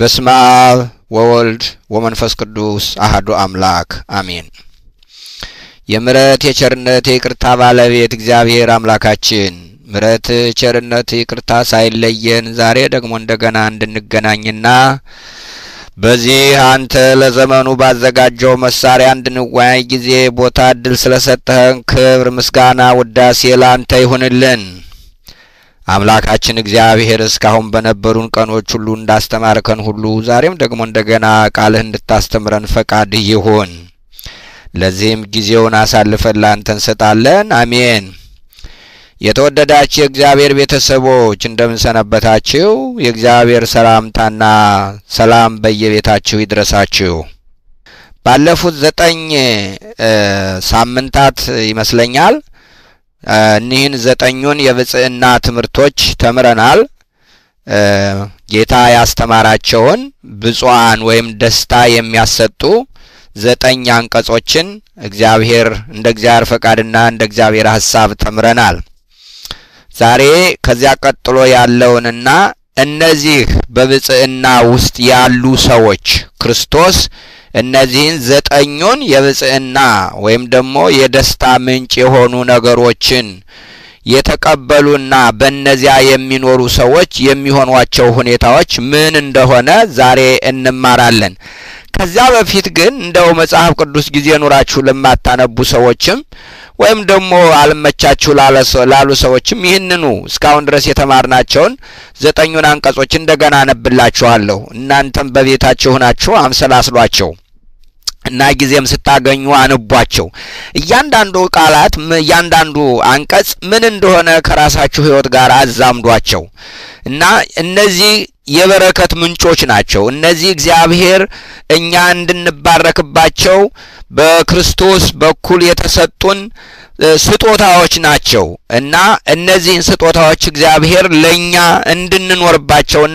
በስመ አብ ወወልድ ወመንፈስ ቅዱስ አህዱ አምላክ አሜን። የምሕረት የቸርነት የይቅርታ ባለቤት እግዚአብሔር አምላካችን ምሕረት ቸርነት ይቅርታ ሳይለየን ዛሬ ደግሞ እንደገና እንድንገናኝና በዚህ አንተ ለዘመኑ ባዘጋጀው መሳሪያ እንድንወያይ ጊዜ ቦታ እድል ስለሰጠህን ክብር፣ ምስጋና፣ ውዳሴ ለአንተ ይሁንልን። አምላካችን እግዚአብሔር እስካሁን በነበሩን ቀኖች ሁሉ እንዳስተማርከን ሁሉ ዛሬም ደግሞ እንደገና ቃልህ እንድታስተምረን ፈቃድህ ይሁን። ለዚህም ጊዜውን አሳልፈን ላንተ እንሰጣለን። አሜን። የተወደዳችሁ የእግዚአብሔር ቤተሰቦች እንደምን ሰነበታችሁ? የእግዚአብሔር ሰላምታና ሰላም በየቤታችሁ ይድረሳችሁ። ባለፉት ዘጠኝ ሳምንታት ይመስለኛል እኒህን ዘጠኙን የብጽዕና ትምህርቶች ተምረናል። ጌታ ያስተማራቸውን ብፁዓን ወይም ደስታ የሚያሰጡ ዘጠኝ አንቀጾችን እግዚአብሔር እንደ እግዚአብሔር ፈቃድና እንደ እግዚአብሔር ሐሳብ ተምረናል። ዛሬ ከዚያ ቀጥሎ ያለውንና እነዚህ በብጽዕና ውስጥ ያሉ ሰዎች ክርስቶስ እነዚህን ዘጠኙን የብጽዕና ወይም ደግሞ የደስታ ምንጭ የሆኑ ነገሮችን የተቀበሉና በእነዚያ የሚኖሩ ሰዎች የሚሆኗቸው ሁኔታዎች ምን እንደሆነ ዛሬ እንማራለን። ከዚያ በፊት ግን እንደው መጽሐፍ ቅዱስ ጊዜ ኑራችሁ ለማታነቡ ሰዎችም ወይም ደግሞ አልመቻችሁ ላሉ ሰዎችም ይህንኑ እስካሁን ድረስ የተማርናቸውን ዘጠኙን አንቀጾች እንደገና አነብላችኋለሁ። እናንተም በቤታችሁ ናችሁ አምሰላስሏቸው እና ጊዜም ስታገኙ አንቧቸው። እያንዳንዱ ቃላት እያንዳንዱ አንቀጽ ምን እንደሆነ ከራሳችሁ ሕይወት ጋር አዛምዷቸው እና እነዚህ የበረከት ምንጮች ናቸው። እነዚህ እግዚአብሔር እኛ እንድንባረክባቸው በክርስቶስ በኩል የተሰጡን ስጦታዎች ናቸው እና እነዚህን ስጦታዎች እግዚአብሔር ለእኛ እንድንኖርባቸውና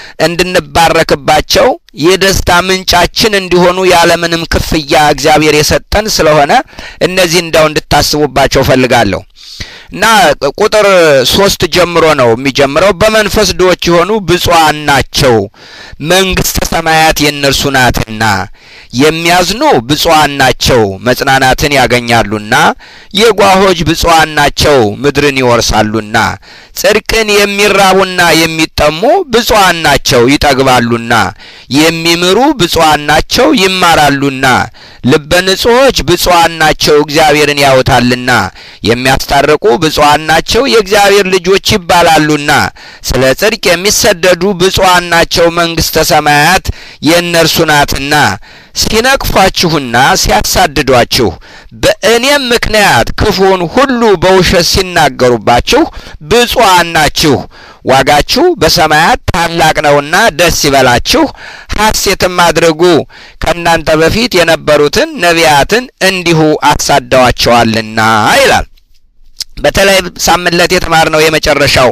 እንድንባረክባቸው የደስታ ምንጫችን እንዲሆኑ ያለምንም ክፍያ እግዚአብሔር የሰጠን ስለሆነ እነዚህ እንዳው እንድታስቡባቸው ፈልጋለሁ። እና ቁጥር ሶስት ጀምሮ ነው የሚጀምረው። በመንፈስ ድሆች የሆኑ ብፁዓን ናቸው መንግሥተ ሰማያት የእነርሱ ናትና። የሚያዝኑ ብፁዓን ናቸው መጽናናትን ያገኛሉና። የጓሆች ብፁዓን ናቸው ምድርን ይወርሳሉና። ጽድቅን የሚራቡና የሚጠሙ ብፁዓን ናቸው ይጠግባሉና። የሚምሩ ብፁዓን ናቸው ይማራሉና። ልበ ንጹሖች ብፁዓን ናቸው እግዚአብሔርን ያዩታልና። የሚያስታርቁ ብፁዓን ናቸው የእግዚአብሔር ልጆች ይባላሉና። ስለ ጽድቅ የሚሰደዱ ብፁዓን ናቸው መንግሥተ ሰማያት የእነርሱ ናትና። ሲነቅፏችሁና ሲያሳድዷችሁ በእኔም ምክንያት ክፉን ሁሉ በውሸት ሲናገሩባችሁ ብፁዓን ናችሁ፣ ዋጋችሁ በሰማያት ታላቅ ነውና ደስ ይበላችሁ፣ ሐሴትም አድርጉ። ከእናንተ በፊት የነበሩትን ነቢያትን እንዲሁ አሳደዋቸዋልና ይላል። በተለይ ሳምንት የተማርነው የመጨረሻው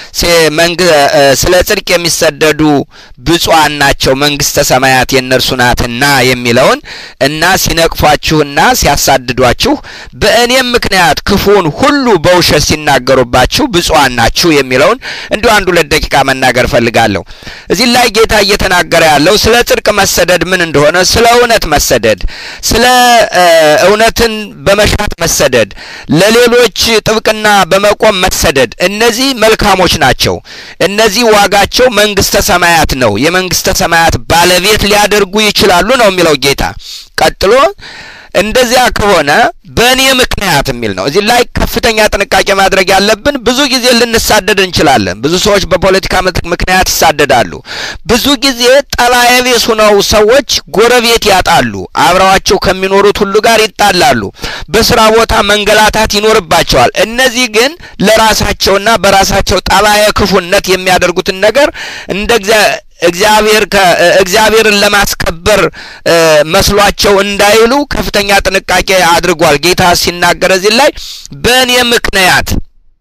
ስለ ጽድቅ የሚሰደዱ ብፁዓን ናቸው መንግሥተ ሰማያት የእነርሱ ናትና የሚለውን እና ሲነቅፏችሁና ሲያሳድዷችሁ በእኔም ምክንያት ክፉን ሁሉ በውሸት ሲናገሩባችሁ ብፁዓን ናችሁ የሚለውን እንዲሁ አንድ ሁለት ደቂቃ መናገር ፈልጋለሁ። እዚህ ላይ ጌታ እየተናገረ ያለው ስለ ጽድቅ መሰደድ ምን እንደሆነ፣ ስለ እውነት መሰደድ፣ ስለ እውነትን በመሻት መሰደድ፣ ለሌሎች ጥብቅና በመቆም መሰደድ፣ እነዚህ መልካሞች ናቸው። እነዚህ ዋጋቸው መንግሥተ ሰማያት ነው። የመንግሥተ ሰማያት ባለቤት ሊያደርጉ ይችላሉ ነው የሚለው ጌታ። ቀጥሎ እንደዚያ ከሆነ በእኔ ምክንያት የሚል ነው። እዚህ ላይ ከፍተኛ ጥንቃቄ ማድረግ ያለብን፣ ብዙ ጊዜ ልንሳደድ እንችላለን። ብዙ ሰዎች በፖለቲካ ምክንያት ይሳደዳሉ። ብዙ ጊዜ ጠላየ ቢስ ሆነው ሰዎች ጎረቤት ያጣሉ። አብረዋቸው ከሚኖሩት ሁሉ ጋር ይጣላሉ። በስራ ቦታ መንገላታት ይኖርባቸዋል። እነዚህ ግን ለራሳቸውና በራሳቸው ጠላየ ክፉነት የሚያደርጉትን ነገር እንደ እግዚአብሔር እግዚአብሔርን ለማስከበር መስሏቸው እንዳይሉ ከፍተኛ ጥንቃቄ አድርጓል ጌታ ሲናገር እዚህ ላይ በእኔ ምክንያት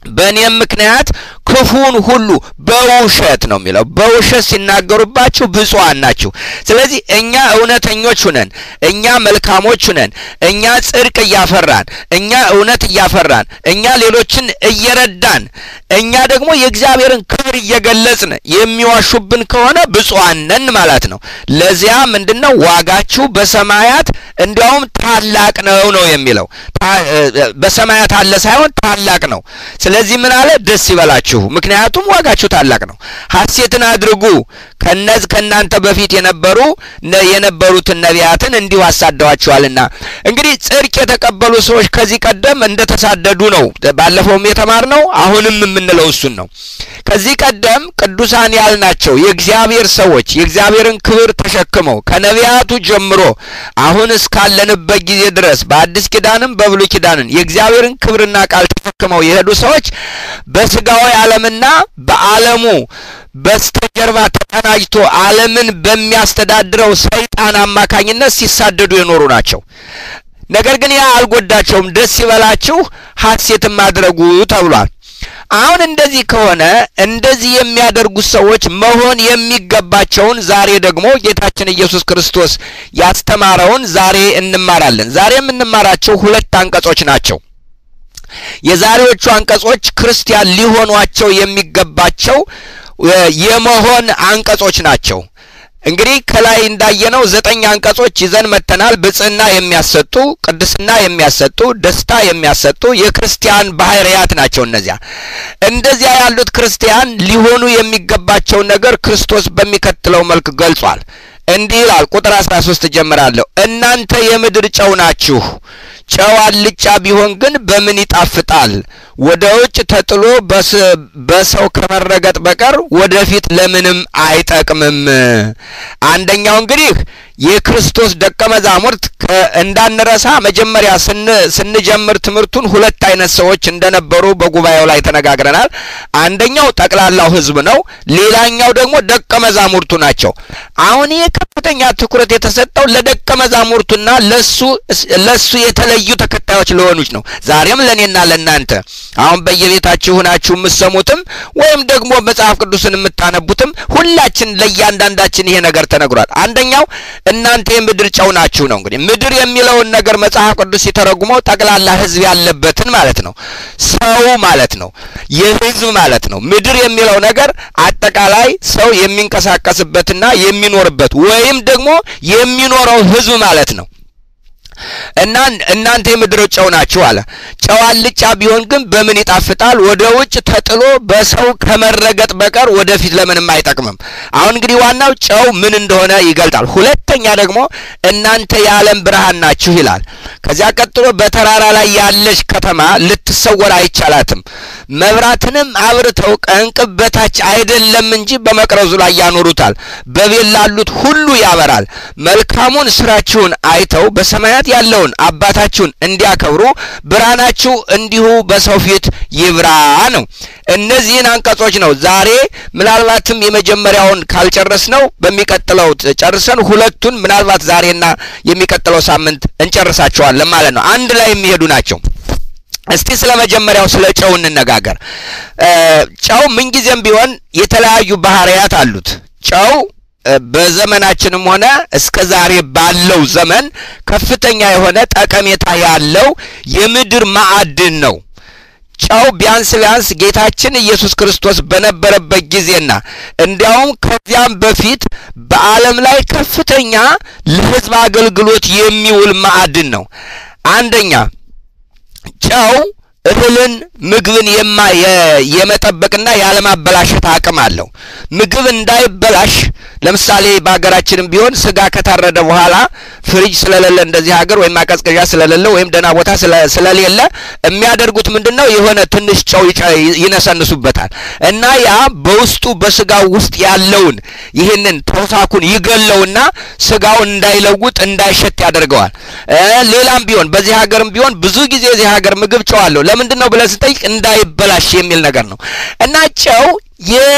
በእኔም ምክንያት ክፉን ሁሉ በውሸት ነው የሚለው። በውሸት ሲናገሩባችሁ ብፁዓን ናችሁ። ስለዚህ እኛ እውነተኞች ሁነን፣ እኛ መልካሞች ሁነን፣ እኛ ጽድቅ እያፈራን፣ እኛ እውነት እያፈራን፣ እኛ ሌሎችን እየረዳን፣ እኛ ደግሞ የእግዚአብሔርን ክብር እየገለጽን የሚዋሹብን ከሆነ ብፁዓን ነን ማለት ነው። ለዚያ ምንድን ነው ዋጋችሁ በሰማያት እንዲያውም ታላቅ ነው ነው የሚለው። በሰማያት አለ ሳይሆን ታላቅ ነው። ስለዚህ ምን አለ? ደስ ይበላችሁ፣ ምክንያቱም ዋጋችሁ ታላቅ ነው። ሐሴትን አድርጉ፣ ከነዚህ ከእናንተ በፊት የነበሩ የነበሩትን ነቢያትን እንዲሁ አሳደዋችኋልና። እንግዲህ ጽድቅ የተቀበሉ ሰዎች ከዚህ ቀደም እንደተሳደዱ ነው ባለፈውም የተማርነው፣ አሁንም የምንለው እሱን ነው። ከዚህ ቀደም ቅዱሳን ያልናቸው የእግዚአብሔር ሰዎች የእግዚአብሔርን ክብር ተሸክመው ከነቢያቱ ጀምሮ አሁን እስካለንበት ጊዜ ድረስ በአዲስ ኪዳንም በብሉይ ኪዳንን የእግዚአብሔርን ክብርና ቃል ተሸክመው የሄዱ ሰዎች በስጋዊ ዓለምና በዓለሙ በስተጀርባ ተቀናጅቶ ዓለምን በሚያስተዳድረው ሰይጣን አማካኝነት ሲሳደዱ የኖሩ ናቸው። ነገር ግን ያ አልጎዳቸውም። ደስ ይበላችሁ ሐሴትም አድርጉ ተብሏል። አሁን እንደዚህ ከሆነ እንደዚህ የሚያደርጉት ሰዎች መሆን የሚገባቸውን ዛሬ ደግሞ ጌታችን ኢየሱስ ክርስቶስ ያስተማረውን ዛሬ እንማራለን። ዛሬ የምንማራቸው ሁለት አንቀጾች ናቸው። የዛሬዎቹ አንቀጾች ክርስቲያን ሊሆኗቸው የሚገባቸው የመሆን አንቀጾች ናቸው። እንግዲህ ከላይ እንዳየነው ዘጠኝ አንቀጾች ይዘን መተናል። ብጽህና የሚያሰጡ፣ ቅድስና የሚያሰጡ፣ ደስታ የሚያሰጡ የክርስቲያን ባህርያት ናቸው። እነዚያ እንደዚያ ያሉት ክርስቲያን ሊሆኑ የሚገባቸውን ነገር ክርስቶስ በሚከተለው መልክ ገልጿል። እንዲህ ይላል። ቁጥር አስራ ሶስት እጀምራለሁ። እናንተ የምድር ጨው ናችሁ። ጨው አልጫ ቢሆን ግን በምን ይጣፍጣል? ወደ ውጭ ተጥሎ በሰው ከመረገጥ በቀር ወደፊት ለምንም አይጠቅምም። አንደኛው እንግዲህ የክርስቶስ ደቀ መዛሙርት እንዳንረሳ መጀመሪያ ስንጀምር ትምህርቱን ሁለት አይነት ሰዎች እንደነበሩ በጉባኤው ላይ ተነጋግረናል። አንደኛው ጠቅላላው ሕዝብ ነው። ሌላኛው ደግሞ ደቀ መዛሙርቱ ናቸው። አሁን ይህ ከፍተኛ ትኩረት የተሰጠው ለደቀ መዛሙርቱና ለሱ ለሱ የተለዩ ተከታዮች ለሆኑች ነው። ዛሬም ለእኔና ለእናንተ አሁን በየቤታችሁ ናችሁ የምትሰሙትም ወይም ደግሞ መጽሐፍ ቅዱስን የምታነቡትም ሁላችን ለእያንዳንዳችን ይሄ ነገር ተነግሯል። አንደኛው እናንተ የምድር ጨው ናችሁ ነው። እንግዲህ ምድር የሚለውን ነገር መጽሐፍ ቅዱስ ሲተረጉመው ጠቅላላ ሕዝብ ያለበትን ማለት ነው። ሰው ማለት ነው። የሕዝብ ማለት ነው። ምድር የሚለው ነገር አጠቃላይ ሰው የሚንቀሳቀስበትና የሚኖርበት ወይም ደግሞ የሚኖረው ሕዝብ ማለት ነው። እና እናንተ የምድር ጨው ናችሁ አለ። ጨው አልጫ ቢሆን ግን በምን ይጣፍጣል? ወደ ውጭ ተጥሎ በሰው ከመረገጥ በቀር ወደፊት ለምንም አይጠቅምም። አሁን እንግዲህ ዋናው ጨው ምን እንደሆነ ይገልጣል። ሁለተኛ ደግሞ እናንተ የዓለም ብርሃን ናችሁ ይላል። ከዚያ ቀጥሎ በተራራ ላይ ያለች ከተማ ልትሰወር አይቻላትም። መብራትንም አብርተው ከእንቅብ በታች አይደለም እንጂ በመቅረዙ ላይ ያኖሩታል፣ በቤት ላሉት ሁሉ ያበራል። መልካሙን ስራችሁን አይተው በሰማያት ያለውን አባታችሁን እንዲያከብሩ ብርሃናችሁ እንዲሁ በሰው ፊት ይብራ ነው። እነዚህን አንቀጾች ነው ዛሬ ምናልባትም የመጀመሪያውን ካልጨረስ ነው በሚቀጥለው ጨርሰን ሁለቱን ምናልባት ዛሬና የሚቀጥለው ሳምንት እንጨርሳቸዋለን ማለት ነው። አንድ ላይ የሚሄዱ ናቸው። እስቲ ስለ መጀመሪያው ስለ ጨው እንነጋገር። ጨው ምንጊዜም ቢሆን የተለያዩ ባህሪያት አሉት። ጨው በዘመናችንም ሆነ እስከ ዛሬ ባለው ዘመን ከፍተኛ የሆነ ጠቀሜታ ያለው የምድር ማዕድን ነው። ጨው ቢያንስ ቢያንስ ጌታችን ኢየሱስ ክርስቶስ በነበረበት ጊዜና እንዲያውም ከዚያም በፊት በዓለም ላይ ከፍተኛ ለሕዝብ አገልግሎት የሚውል ማዕድን ነው። አንደኛ ጨው እህልን ምግብን የማ የመጠበቅና ያለማበላሸት አቅም አለው። ምግብ እንዳይበላሽ ለምሳሌ በሀገራችንም ቢሆን ስጋ ከታረደ በኋላ ፍሪጅ ስለሌለ እንደዚህ ሀገር ወይም ማቀዝቀዣ ስለሌለ ወይም ደህና ቦታ ስለሌለ የሚያደርጉት ምንድን ነው? የሆነ ትንሽ ጨው ይነሰንሱበታል እና ያ በውስጡ በስጋው ውስጥ ያለውን ይህንን ተውሳኩን ይገለውና ስጋው እንዳይለውጥ እንዳይሸት ያደርገዋል። ሌላም ቢሆን በዚህ ሀገርም ቢሆን ብዙ ጊዜ የዚህ ሀገር ምግብ ጨው አለው። ለምንድን ነው ብለን ስንጠይቅ እንዳይበላሽ የሚል ነገር ነው እና ጨው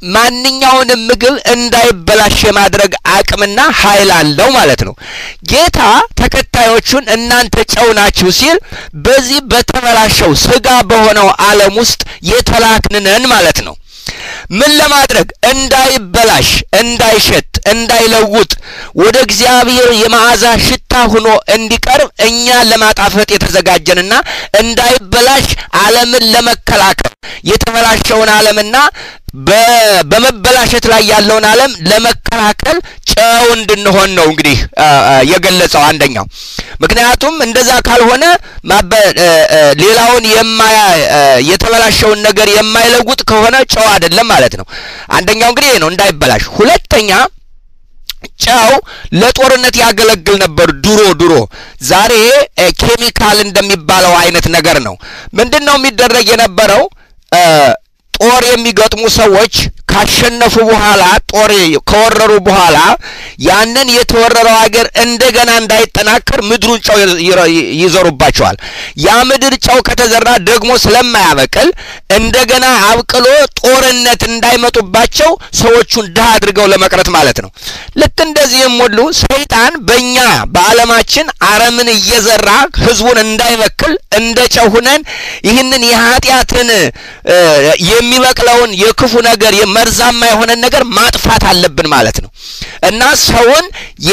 ማንኛውንም ምግብ እንዳይበላሽ የማድረግ አቅምና ኃይል አለው ማለት ነው። ጌታ ተከታዮቹን እናንተ ጨው ናችሁ ሲል በዚህ በተበላሸው ስጋ በሆነው ዓለም ውስጥ የተላክንነን ማለት ነው። ምን ለማድረግ እንዳይበላሽ፣ እንዳይሸት፣ እንዳይለውጥ ወደ እግዚአብሔር የመዓዛ ሽታ ሆኖ እንዲቀርብ እኛ ለማጣፈጥ የተዘጋጀንና እንዳይበላሽ ዓለምን ለመከላከል የተበላሸውን ዓለምና በመበላሸት ላይ ያለውን ዓለም ለመከላከል ጨው እንድንሆን ነው እንግዲህ የገለጸው አንደኛው። ምክንያቱም እንደዛ ካልሆነ ሌላውን የማያ የተበላሸውን ነገር የማይለውጥ ከሆነ ጨው አይደለም ማለት ነው። አንደኛው እንግዲህ ነው እንዳይበላሽ። ሁለተኛ ጨው ለጦርነት ያገለግል ነበር ድሮ ድሮ። ዛሬ ኬሚካል እንደሚባለው አይነት ነገር ነው። ምንድን ነው የሚደረግ የነበረው? ጦር የሚገጥሙ ሰዎች ካሸነፉ በኋላ ጦር ከወረሩ በኋላ ያንን የተወረረው ሀገር እንደገና እንዳይጠናከር ምድሩን ጨው ይዘሩባቸዋል። ያ ምድር ጨው ከተዘራ ደግሞ ስለማያበቅል እንደገና አብቅሎ ጦርነት እንዳይመጡባቸው ሰዎቹን ድሃ አድርገው ለመቅረት ማለት ነው። ልክ እንደዚህም ሁሉ ሰይጣን በእኛ በዓለማችን አረምን እየዘራ ህዝቡን እንዳይበክል እንደ ጨው ሁነን ይህንን የኃጢአትን የሚበቅለውን የክፉ ነገር መርዛማ የሆነን ነገር ማጥፋት አለብን ማለት ነው እና ሰውን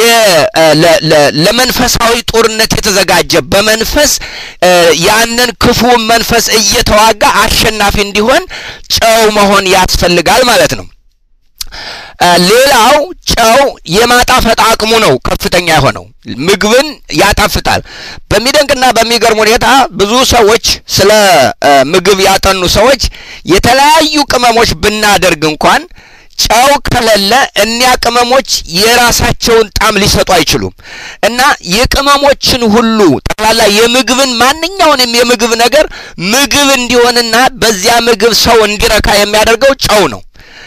ለመንፈሳዊ ጦርነት የተዘጋጀ በመንፈስ ያንን ክፉውን መንፈስ እየተዋጋ አሸናፊ እንዲሆን ጨው መሆን ያስፈልጋል ማለት ነው። ሌላው ጨው የማጣፈጥ አቅሙ ነው ከፍተኛ የሆነው ምግብን ያጣፍጣል። በሚደንቅና በሚገርም ሁኔታ ብዙ ሰዎች ስለ ምግብ ያጠኑ ሰዎች የተለያዩ ቅመሞች ብናደርግ እንኳን ጨው ከሌለ እኒያ ቅመሞች የራሳቸውን ጣዕም ሊሰጡ አይችሉም እና የቅመሞችን ሁሉ ጠቅላላ የምግብን ማንኛውንም የምግብ ነገር ምግብ እንዲሆንና በዚያ ምግብ ሰው እንዲረካ የሚያደርገው ጨው ነው።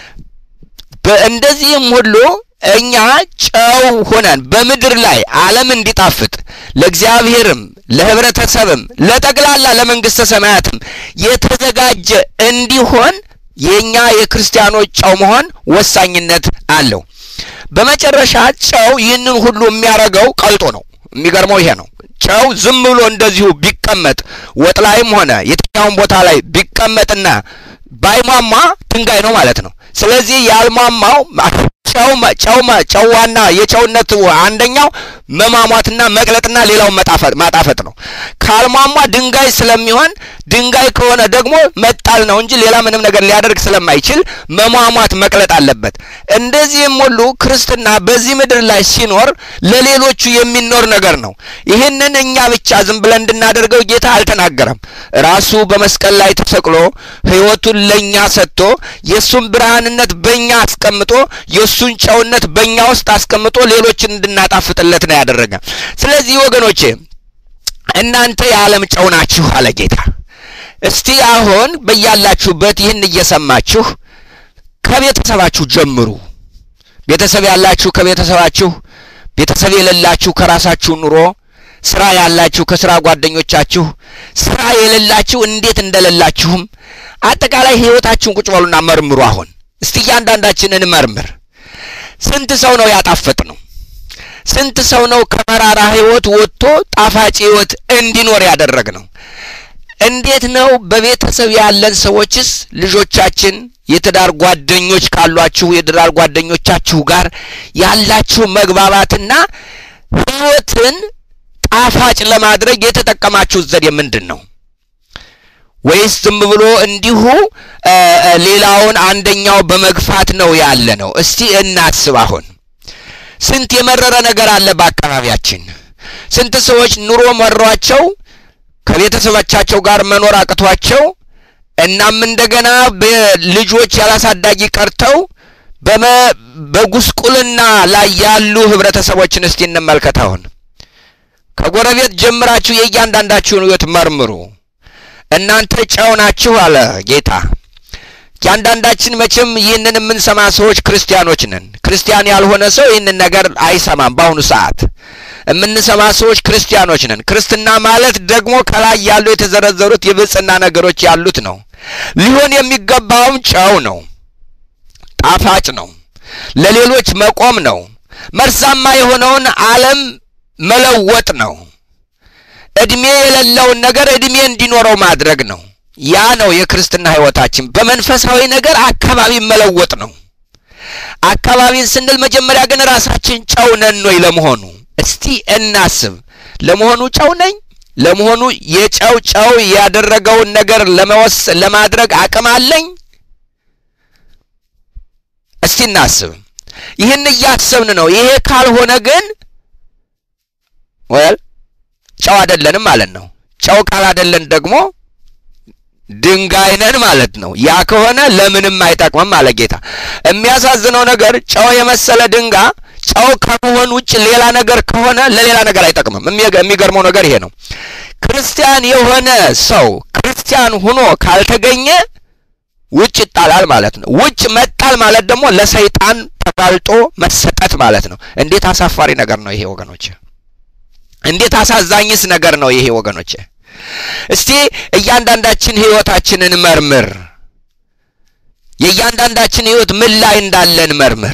እንደዚህም ሁሉ እኛ ጨው ሆነን በምድር ላይ ዓለም እንዲጣፍጥ ለእግዚአብሔርም ለሕብረተሰብም ለጠቅላላ ለመንግሥተ ሰማያትም የተዘጋጀ እንዲሆን የእኛ የክርስቲያኖች ጨው መሆን ወሳኝነት አለው። በመጨረሻ ጨው ይህንን ሁሉ የሚያደርገው ቀልጦ ነው። የሚገርመው ይሄ ነው። ጨው ዝም ብሎ እንደዚሁ ቢቀመጥ ወጥ ላይም ሆነ የትኛውን ቦታ ላይ ቢቀመጥና ባይሟሟ ድንጋይ ነው ማለት ነው። ስለዚህ ያልሟሟው ጨው ጨው ጨው ዋና የጨውነት አንደኛው መሟሟትና መቅለጥና ሌላውን መጣፈጥ ማጣፈጥ ነው። ካልሟሟ ድንጋይ ስለሚሆን ድንጋይ ከሆነ ደግሞ መጣል ነው እንጂ ሌላ ምንም ነገር ሊያደርግ ስለማይችል መሟሟት መቅለጥ አለበት። እንደዚህም ሁሉ ክርስትና በዚህ ምድር ላይ ሲኖር ለሌሎቹ የሚኖር ነገር ነው። ይህንን እኛ ብቻ ዝም ብለን እንድናደርገው ጌታ አልተናገረም። ራሱ በመስቀል ላይ ተሰቅሎ ሕይወቱን ለእኛ ሰጥቶ የእሱን ብርሃንነት በእኛ አስቀምጦ የእሱን ጨውነት በእኛ ውስጥ አስቀምጦ ሌሎችን እንድናጣፍጥለት ነው ያደረገ። ስለዚህ ወገኖቼ እናንተ የዓለም ጨው ናችሁ አለ ጌታ። እስቲ አሁን በያላችሁበት ይህን እየሰማችሁ ከቤተሰባችሁ ጀምሩ። ቤተሰብ ያላችሁ ከቤተሰባችሁ፣ ቤተሰብ የሌላችሁ ከራሳችሁ ኑሮ፣ ስራ ያላችሁ ከስራ ጓደኞቻችሁ፣ ስራ የሌላችሁ እንዴት እንደሌላችሁም አጠቃላይ ህይወታችሁን ቁጭ በሉና መርምሩ። አሁን እስቲ እያንዳንዳችንን መርምር። ስንት ሰው ነው ያጣፈጥ ነው? ስንት ሰው ነው ከመራራ ህይወት ወጥቶ ጣፋጭ ህይወት እንዲኖር ያደረግ ነው? እንዴት ነው በቤተሰብ ያለን ሰዎችስ ልጆቻችን የትዳር ጓደኞች ካሏችሁ የትዳር ጓደኞቻችሁ ጋር ያላችሁ መግባባትና ህይወትን ጣፋጭ ለማድረግ የተጠቀማችሁት ዘዴ ምንድን ነው? ወይስ ዝም ብሎ እንዲሁ ሌላውን አንደኛው በመግፋት ነው ያለ ነው? እስቲ እናስብ። አሁን ስንት የመረረ ነገር አለ በአካባቢያችን። ስንት ሰዎች ኑሮ መሯቸው ከቤተሰቦቻቸው ጋር መኖር አቅቷቸው እናም እንደገና ልጆች ያላሳዳጊ ቀርተው በጉስቁልና ላይ ያሉ ህብረተሰቦችን እስቲ እንመልከት። አሁን ከጎረቤት ጀምራችሁ የእያንዳንዳችሁን ህይወት መርምሩ። እናንተ ጨው ናችሁ አለ ጌታ። እያንዳንዳችን መቼም ይህንን የምንሰማ ሰዎች ክርስቲያኖች ነን። ክርስቲያን ያልሆነ ሰው ይህንን ነገር አይሰማም። በአሁኑ ሰዓት የምንሰማ ሰዎች ክርስቲያኖች ነን። ክርስትና ማለት ደግሞ ከላይ ያሉ የተዘረዘሩት የብጽና ነገሮች ያሉት ነው። ሊሆን የሚገባውም ጨው ነው። ጣፋጭ ነው። ለሌሎች መቆም ነው። መርዛማ የሆነውን ዓለም መለወጥ ነው። ዕድሜ የሌለውን ነገር ዕድሜ እንዲኖረው ማድረግ ነው። ያ ነው የክርስትና ሕይወታችን። በመንፈሳዊ ነገር አካባቢ መለወጥ ነው። አካባቢን ስንል መጀመሪያ ግን ራሳችን ጨው ነን ወይ? ለመሆኑ እስቲ እናስብ። ለመሆኑ ጨው ነኝ? ለመሆኑ የጨው ጨው ያደረገውን ነገር ለመወስ ለማድረግ አቅም አለኝ? እስቲ እናስብ። ይህን እያሰብን ነው። ይሄ ካልሆነ ግን ወል ጨው አይደለንም ማለት ነው። ጨው ካላደለን ደግሞ ድንጋይ ነን ማለት ነው። ያ ከሆነ ለምንም አይጠቅምም አለ ጌታ። የሚያሳዝነው ነገር ጨው የመሰለ ድንጋይ ጨው ከመሆን ውጭ ሌላ ነገር ከሆነ ለሌላ ነገር አይጠቅምም። የሚገርመው ነገር ይሄ ነው። ክርስቲያን የሆነ ሰው ክርስቲያን ሆኖ ካልተገኘ ውጭ ይጣላል ማለት ነው። ውጭ መጣል ማለት ደግሞ ለሰይጣን ተጋልጦ መሰጠት ማለት ነው። እንዴት አሳፋሪ ነገር ነው ይሄ ወገኖች! እንዴት አሳዛኝስ ነገር ነው ይሄ ወገኖች! እስቲ እያንዳንዳችን ህይወታችንን መርምር። የእያንዳንዳችን ህይወት ምን ላይ እንዳለን መርምር።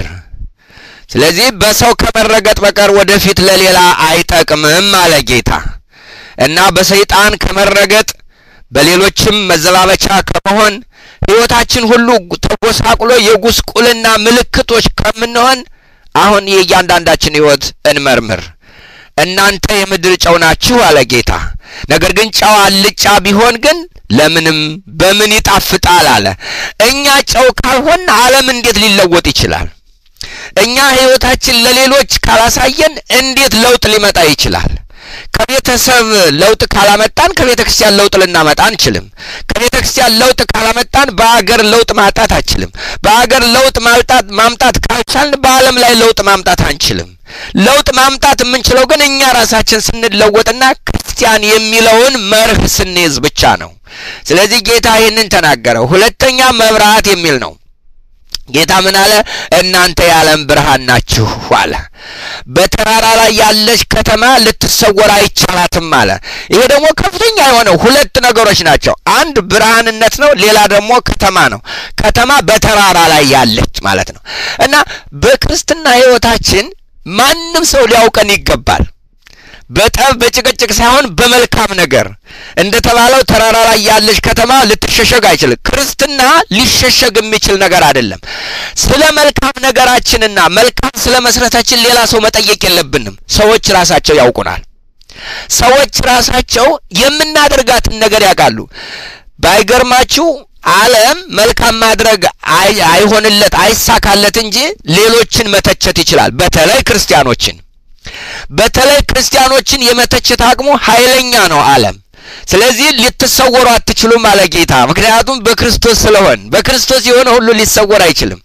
ስለዚህ በሰው ከመረገጥ በቀር ወደፊት ለሌላ አይጠቅምም አለ ጌታ እና በሰይጣን ከመረገጥ በሌሎችም መዘባበቻ ከመሆን ህይወታችን ሁሉ ተጎሳቁሎ የጉስቁልና ምልክቶች ከምንሆን አሁን የእያንዳንዳችን ህይወት እንመርምር። እናንተ የምድር ጨው ናችሁ አለ ጌታ። ነገር ግን ጨው አልጫ ቢሆን ግን ለምንም በምን ይጣፍጣል አለ። እኛ ጨው ካልሆን ዓለም እንዴት ሊለወጥ ይችላል? እኛ ህይወታችን ለሌሎች ካላሳየን እንዴት ለውጥ ሊመጣ ይችላል? ከቤተሰብ ለውጥ ካላመጣን ከቤተ ክርስቲያን ለውጥ ልናመጣ አንችልም። ከቤተ ክርስቲያን ለውጥ ካላመጣን በአገር ለውጥ ማምጣት አንችልም። በአገር ለውጥ ማምጣት ማምጣት ካልቻልን በዓለም ላይ ለውጥ ማምጣት አንችልም። ለውጥ ማምጣት የምንችለው ግን እኛ ራሳችን ስንለወጥና ክርስቲያን የሚለውን መርህ ስንይዝ ብቻ ነው። ስለዚህ ጌታ ይህንን ተናገረው። ሁለተኛ መብራት የሚል ነው። ጌታ ምን አለ? እናንተ የዓለም ብርሃን ናችሁ አለ። በተራራ ላይ ያለች ከተማ ልትሰወር አይቻላትም አለ። ይሄ ደግሞ ከፍተኛ የሆነ ሁለት ነገሮች ናቸው። አንድ ብርሃንነት ነው፣ ሌላ ደግሞ ከተማ ነው። ከተማ በተራራ ላይ ያለች ማለት ነው እና በክርስትና ሕይወታችን ማንም ሰው ሊያውቀን ይገባል። በጠብ በጭቅጭቅ ሳይሆን በመልካም ነገር እንደ ተባለው ተራራ ላይ ያለች ከተማ ልትሸሸግ አይችልም። ክርስትና ሊሸሸግ የሚችል ነገር አይደለም። ስለ መልካም ነገራችንና መልካም ስለ መስረታችን ሌላ ሰው መጠየቅ የለብንም። ሰዎች ራሳቸው ያውቁናል። ሰዎች ራሳቸው የምናደርጋትን ነገር ያውቃሉ። ባይገርማችሁ ዓለም መልካም ማድረግ አይሆንለት አይሳካለት እንጂ ሌሎችን መተቸት ይችላል። በተለይ ክርስቲያኖችን በተለይ ክርስቲያኖችን የመተቸት አቅሙ ኃይለኛ ነው ዓለም። ስለዚህ ልትሰወሩ አትችሉም አለ ጌታ። ምክንያቱም በክርስቶስ ስለሆን በክርስቶስ የሆነ ሁሉ ሊሰወር አይችልም።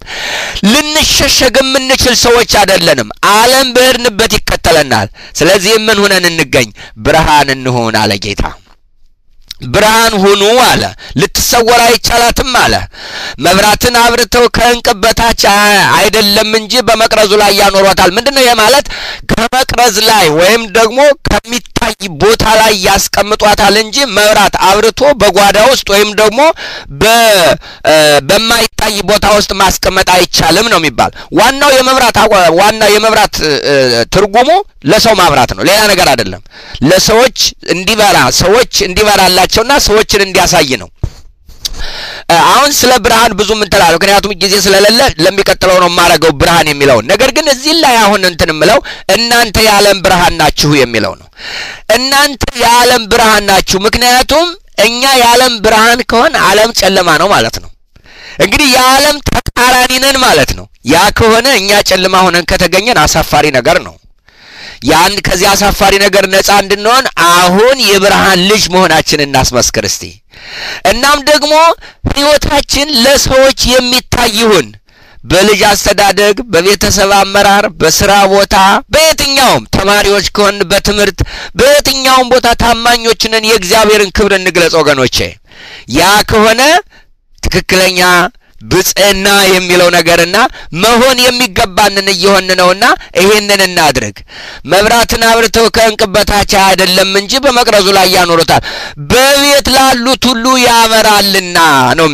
ልንሸሸግ የምንችል ሰዎች አይደለንም። ዓለም በሄድንበት ይከተለናል። ስለዚህ ምን ሁነን እንገኝ? ብርሃን እንሆን አለ ጌታ። ብርሃን ሁኑ አለ። ልትሰወር አይቻላትም አለ። መብራትን አብርተው ከእንቅብ በታች አይደለም እንጂ በመቅረዙ ላይ ያኖሯታል። ምንድን ነው ይህ ማለት? ከመቅረዝ ላይ ወይም ደግሞ ከሚታይ ቦታ ላይ ያስቀምጧታል እንጂ መብራት አብርቶ በጓዳ ውስጥ ወይም ደግሞ በማይታይ ቦታ ውስጥ ማስቀመጥ አይቻልም ነው የሚባል። ዋናው የመብራት ዋና የመብራት ትርጉሙ ለሰው ማብራት ነው፣ ሌላ ነገር አይደለም። ለሰዎች እንዲበራ ሰዎች እንዲበራላቸውና ሰዎችን እንዲያሳይ ነው። አሁን ስለ ብርሃን ብዙ ምንተላለ ምክንያቱም ጊዜ ስለሌለ ለሚቀጥለው ነው የማረገው ብርሃን የሚለውን ነገር ግን እዚህ ላይ አሁን እንትን የምለው እናንተ የዓለም ብርሃን ናችሁ የሚለው ነው። እናንተ የዓለም ብርሃን ናችሁ። ምክንያቱም እኛ የዓለም ብርሃን ከሆን ዓለም ጨለማ ነው ማለት ነው። እንግዲህ የዓለም ተቃራኒ ነን ማለት ነው። ያ ከሆነ እኛ ጨለማ ሆነን ከተገኘን አሳፋሪ ነገር ነው። ያን ከዚህ አሳፋሪ ነገር ነፃ እንድንሆን አሁን የብርሃን ልጅ መሆናችን እናስመስክር እስቲ። እናም ደግሞ ሕይወታችን ለሰዎች የሚታይ ይሁን። በልጅ አስተዳደግ፣ በቤተሰብ አመራር፣ በስራ ቦታ፣ በየትኛውም ተማሪዎች ከሆን በትምህርት በየትኛውም ቦታ ታማኞችንን የእግዚአብሔርን ክብር እንግለጽ ወገኖቼ። ያ ከሆነ ትክክለኛ ብጽዕና የሚለው ነገርና መሆን የሚገባንን እየሆን ነውና ይሄንን እናድርግ። መብራትን አብርተው ከእንቅብ በታች አይደለም እንጂ በመቅረዙ ላይ ያኖሩታል፣ በቤት ላሉት ሁሉ ያበራልና ነው የሚለው።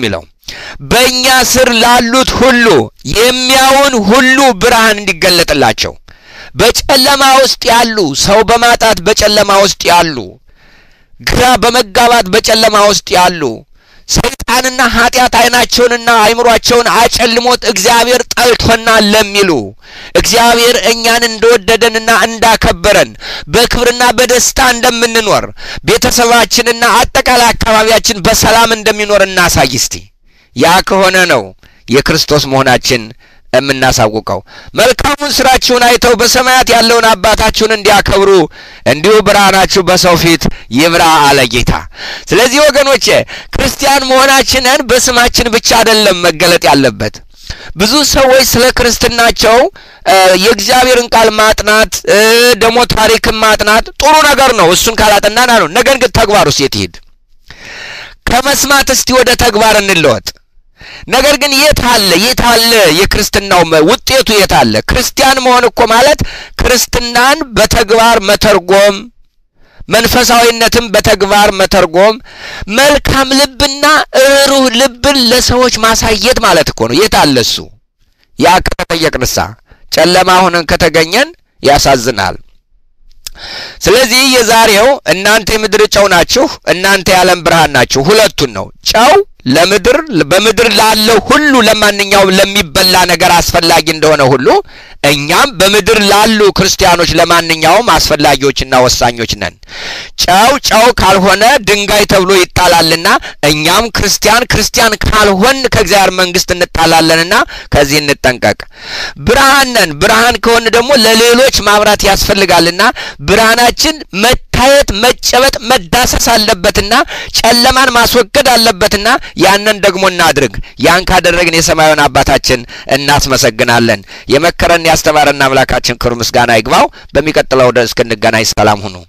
በእኛ ስር ላሉት ሁሉ የሚያውን ሁሉ ብርሃን እንዲገለጥላቸው በጨለማ ውስጥ ያሉ ሰው በማጣት በጨለማ ውስጥ ያሉ ግራ በመጋባት በጨለማ ውስጥ ያሉ ሰይጣንና ኃጢአት ዓይናቸውንና አይምሯቸውን አጨልሞት እግዚአብሔር ጠልቶናል ለሚሉ እግዚአብሔር እኛን እንደወደደንና እንዳከበረን በክብርና በደስታ እንደምንኖር ቤተሰባችንና አጠቃላይ አካባቢያችን በሰላም እንደሚኖር እናሳይ እስቲ። ያ ከሆነ ነው የክርስቶስ መሆናችን የምናሳውቀው። መልካሙን ስራችሁን አይተው በሰማያት ያለውን አባታችሁን እንዲያከብሩ እንዲሁ ብርሃናችሁ በሰው ፊት ይብራ አለ ጌታ። ስለዚህ ወገኖቼ ክርስቲያን መሆናችንን በስማችን ብቻ አይደለም መገለጥ ያለበት። ብዙ ሰዎች ስለ ክርስትናቸው የእግዚአብሔርን ቃል ማጥናት ደግሞ ታሪክን ማጥናት ጥሩ ነገር ነው። እሱን ካላጠናን ነው። ነገር ግን ተግባሩስ የት ይሄድ? ከመስማት እስቲ ወደ ተግባር እንለወጥ። ነገር ግን የት አለ የት አለ የክርስትናው ውጤቱ የት አለ? ክርስቲያን መሆን እኮ ማለት ክርስትናን በተግባር መተርጎም፣ መንፈሳዊነትን በተግባር መተርጎም፣ መልካም ልብና ሩህ ልብን ለሰዎች ማሳየት ማለት እኮ ነው። የት አለ እሱ? ያ ከተጠየቅንሳ ጨለማ ሆነን ከተገኘን ያሳዝናል። ስለዚህ የዛሬው እናንተ የምድር ጨው ናችሁ፣ እናንተ የዓለም ብርሃን ናችሁ። ሁለቱን ነው ጨው ለምድር በምድር ላለው ሁሉ ለማንኛውም ለሚበላ ነገር አስፈላጊ እንደሆነ ሁሉ እኛም በምድር ላሉ ክርስቲያኖች ለማንኛውም አስፈላጊዎችና ወሳኞች ነን። ጨው ጨው ካልሆነ ድንጋይ ተብሎ ይጣላልና እኛም ክርስቲያን ክርስቲያን ካልሆን ከእግዚአብሔር መንግሥት እንጣላለንና ከዚህ እንጠንቀቅ። ብርሃን ነን። ብርሃን ከሆን ደግሞ ለሌሎች ማብራት ያስፈልጋልና ብርሃናችን መታየት፣ መጨበጥ፣ መዳሰስ አለበትና ጨለማን ማስወገድ አለበትና ያንን ደግሞ እናድርግ። ያን ካደረግን የሰማዩን አባታችን እናስመሰግናለን። የመከረን ያስተማረን አምላካችን ክብር ምስጋና ይግባው። በሚቀጥለው ወደ እስክንገናኝ ሰላም ሁኑ።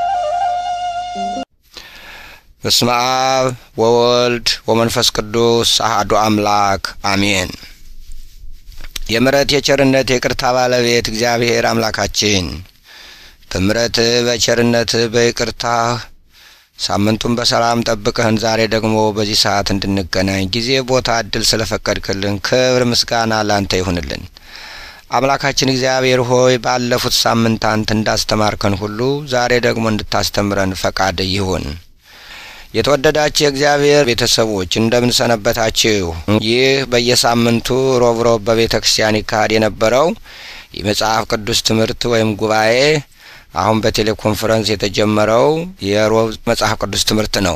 በስመ አብ ወወልድ ወመንፈስ ቅዱስ አሐዱ አምላክ አሜን። የምሕረት የቸርነት የቅርታ ባለቤት እግዚአብሔር አምላካችን በምሕረትህ በቸርነትህ በይቅርታህ ሳምንቱን በሰላም ጠብቀህን ዛሬ ደግሞ በዚህ ሰዓት እንድንገናኝ ጊዜ፣ ቦታ፣ እድል ስለፈቀድክልን ክብር ምስጋና ላንተ ይሁንልን። አምላካችን እግዚአብሔር ሆይ ባለፉት ሳምንታት እንዳስተማርከን ሁሉ ዛሬ ደግሞ እንድታስተምረን ፈቃድ ይሁን። የተወደዳችሁ የእግዚአብሔር ቤተሰቦች እንደምን ሰነበታችሁ? ይህ በየሳምንቱ ሮብ ሮብ በቤተ ክርስቲያን ይካሄድ የነበረው የመጽሐፍ ቅዱስ ትምህርት ወይም ጉባኤ አሁን በቴሌኮንፈረንስ የተጀመረው የሮብ መጽሐፍ ቅዱስ ትምህርት ነው።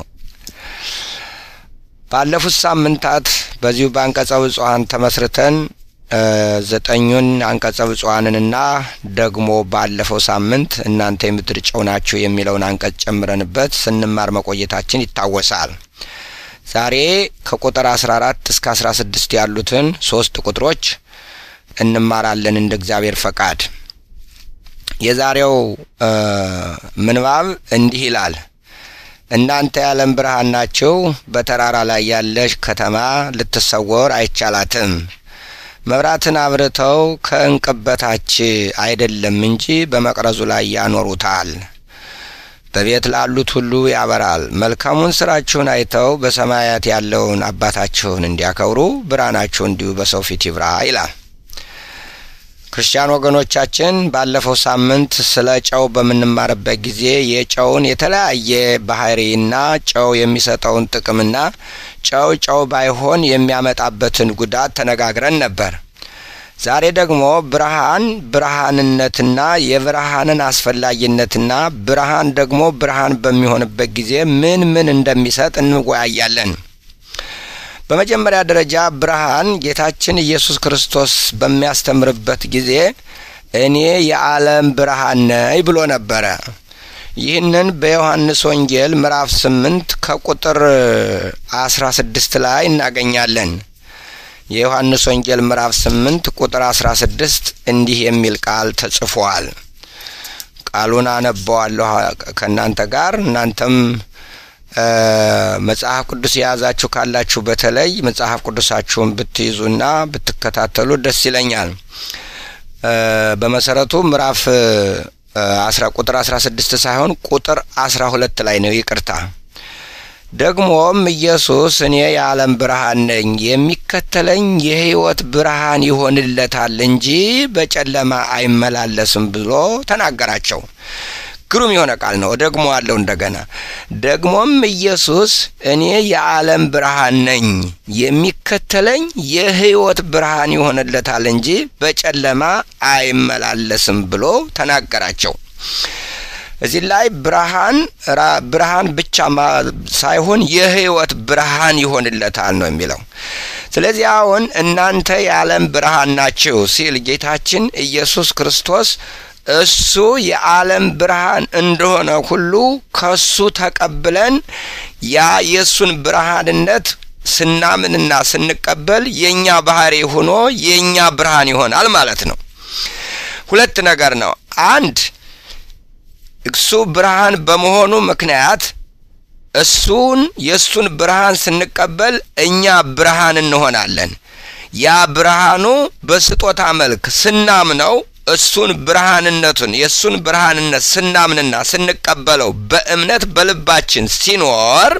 ባለፉት ሳምንታት በዚሁ በአንቀጸ ብፁዓን ተመስርተን ዘጠኙን አንቀጸ ብፁዓንንና ደግሞ ባለፈው ሳምንት እናንተ የምድር ጨው ናችሁ የሚለውን አንቀጽ ጨምረንበት ስንማር መቆየታችን ይታወሳል። ዛሬ ከቁጥር አስራ አራት እስከ አስራ ስድስት ያሉትን ሶስት ቁጥሮች እንማራለን እንደ እግዚአብሔር ፈቃድ። የዛሬው ምንባብ እንዲህ ይላል። እናንተ የዓለም ብርሃን ናችሁ። በተራራ ላይ ያለች ከተማ ልትሰወር አይቻላትም። መብራትን አብርተው ከእንቅብ በታች አይደለም እንጂ በመቅረዙ ላይ ያኖሩታል፣ በቤት ላሉት ሁሉ ያበራል። መልካሙን ስራችሁን አይተው በሰማያት ያለውን አባታችሁን እንዲያከብሩ ብርሃናችሁ እንዲሁ በሰው ፊት ይብራ ይላል። ክርስቲያን ወገኖቻችን ባለፈው ሳምንት ስለ ጨው በምንማርበት ጊዜ የጨውን የተለያየ ባህሪና ጨው የሚሰጠውን ጥቅምና ጨው ጨው ባይሆን የሚያመጣበትን ጉዳት ተነጋግረን ነበር። ዛሬ ደግሞ ብርሃን ብርሃንነትና የብርሃንን አስፈላጊነትና ብርሃን ደግሞ ብርሃን በሚሆንበት ጊዜ ምን ምን እንደሚሰጥ እንወያያለን። በመጀመሪያ ደረጃ ብርሃን ጌታችን ኢየሱስ ክርስቶስ በሚያስተምርበት ጊዜ እኔ የዓለም ብርሃን ነኝ ብሎ ነበረ። ይህንን በዮሐንስ ወንጌል ምዕራፍ ስምንት ከቁጥር አስራ ስድስት ላይ እናገኛለን። የዮሐንስ ወንጌል ምዕራፍ ስምንት ቁጥር አስራ ስድስት እንዲህ የሚል ቃል ተጽፏል። ቃሉን አነበዋለሁ ከእናንተ ጋር እናንተም መጽሐፍ ቅዱስ የያዛችሁ ካላችሁ በተለይ መጽሐፍ ቅዱሳችሁን ብትይዙና ብትከታተሉ ደስ ይለኛል። በመሰረቱ ምዕራፍ አስራ ቁጥር አስራ ስድስት ሳይሆን ቁጥር አስራ ሁለት ላይ ነው። ይቅርታ ደግሞም ኢየሱስ እኔ የዓለም ብርሃን ነኝ፣ የሚከተለኝ የሕይወት ብርሃን ይሆንለታል እንጂ በጨለማ አይመላለስም ብሎ ተናገራቸው። ግሩም የሆነ ቃል ነው። ደግሞ አለው እንደገና ደግሞም ኢየሱስ እኔ የዓለም ብርሃን ነኝ፣ የሚከተለኝ የሕይወት ብርሃን ይሆንለታል እንጂ በጨለማ አይመላለስም ብሎ ተናገራቸው። እዚህ ላይ ብርሃን ብርሃን ብቻ ሳይሆን የሕይወት ብርሃን ይሆንለታል ነው የሚለው። ስለዚህ አሁን እናንተ የዓለም ብርሃን ናችሁ ሲል ጌታችን ኢየሱስ ክርስቶስ እሱ የዓለም ብርሃን እንደሆነ ሁሉ ከሱ ተቀብለን ያ የእሱን ብርሃንነት ስናምንና ስንቀበል የእኛ ባህሪ ሆኖ የእኛ ብርሃን ይሆናል ማለት ነው። ሁለት ነገር ነው። አንድ እሱ ብርሃን በመሆኑ ምክንያት እሱን የእሱን ብርሃን ስንቀበል እኛ ብርሃን እንሆናለን። ያ ብርሃኑ በስጦታ መልክ ስናምነው እሱን ብርሃንነቱን የእሱን ብርሃንነት ስናምንና ስንቀበለው በእምነት በልባችን ሲኖር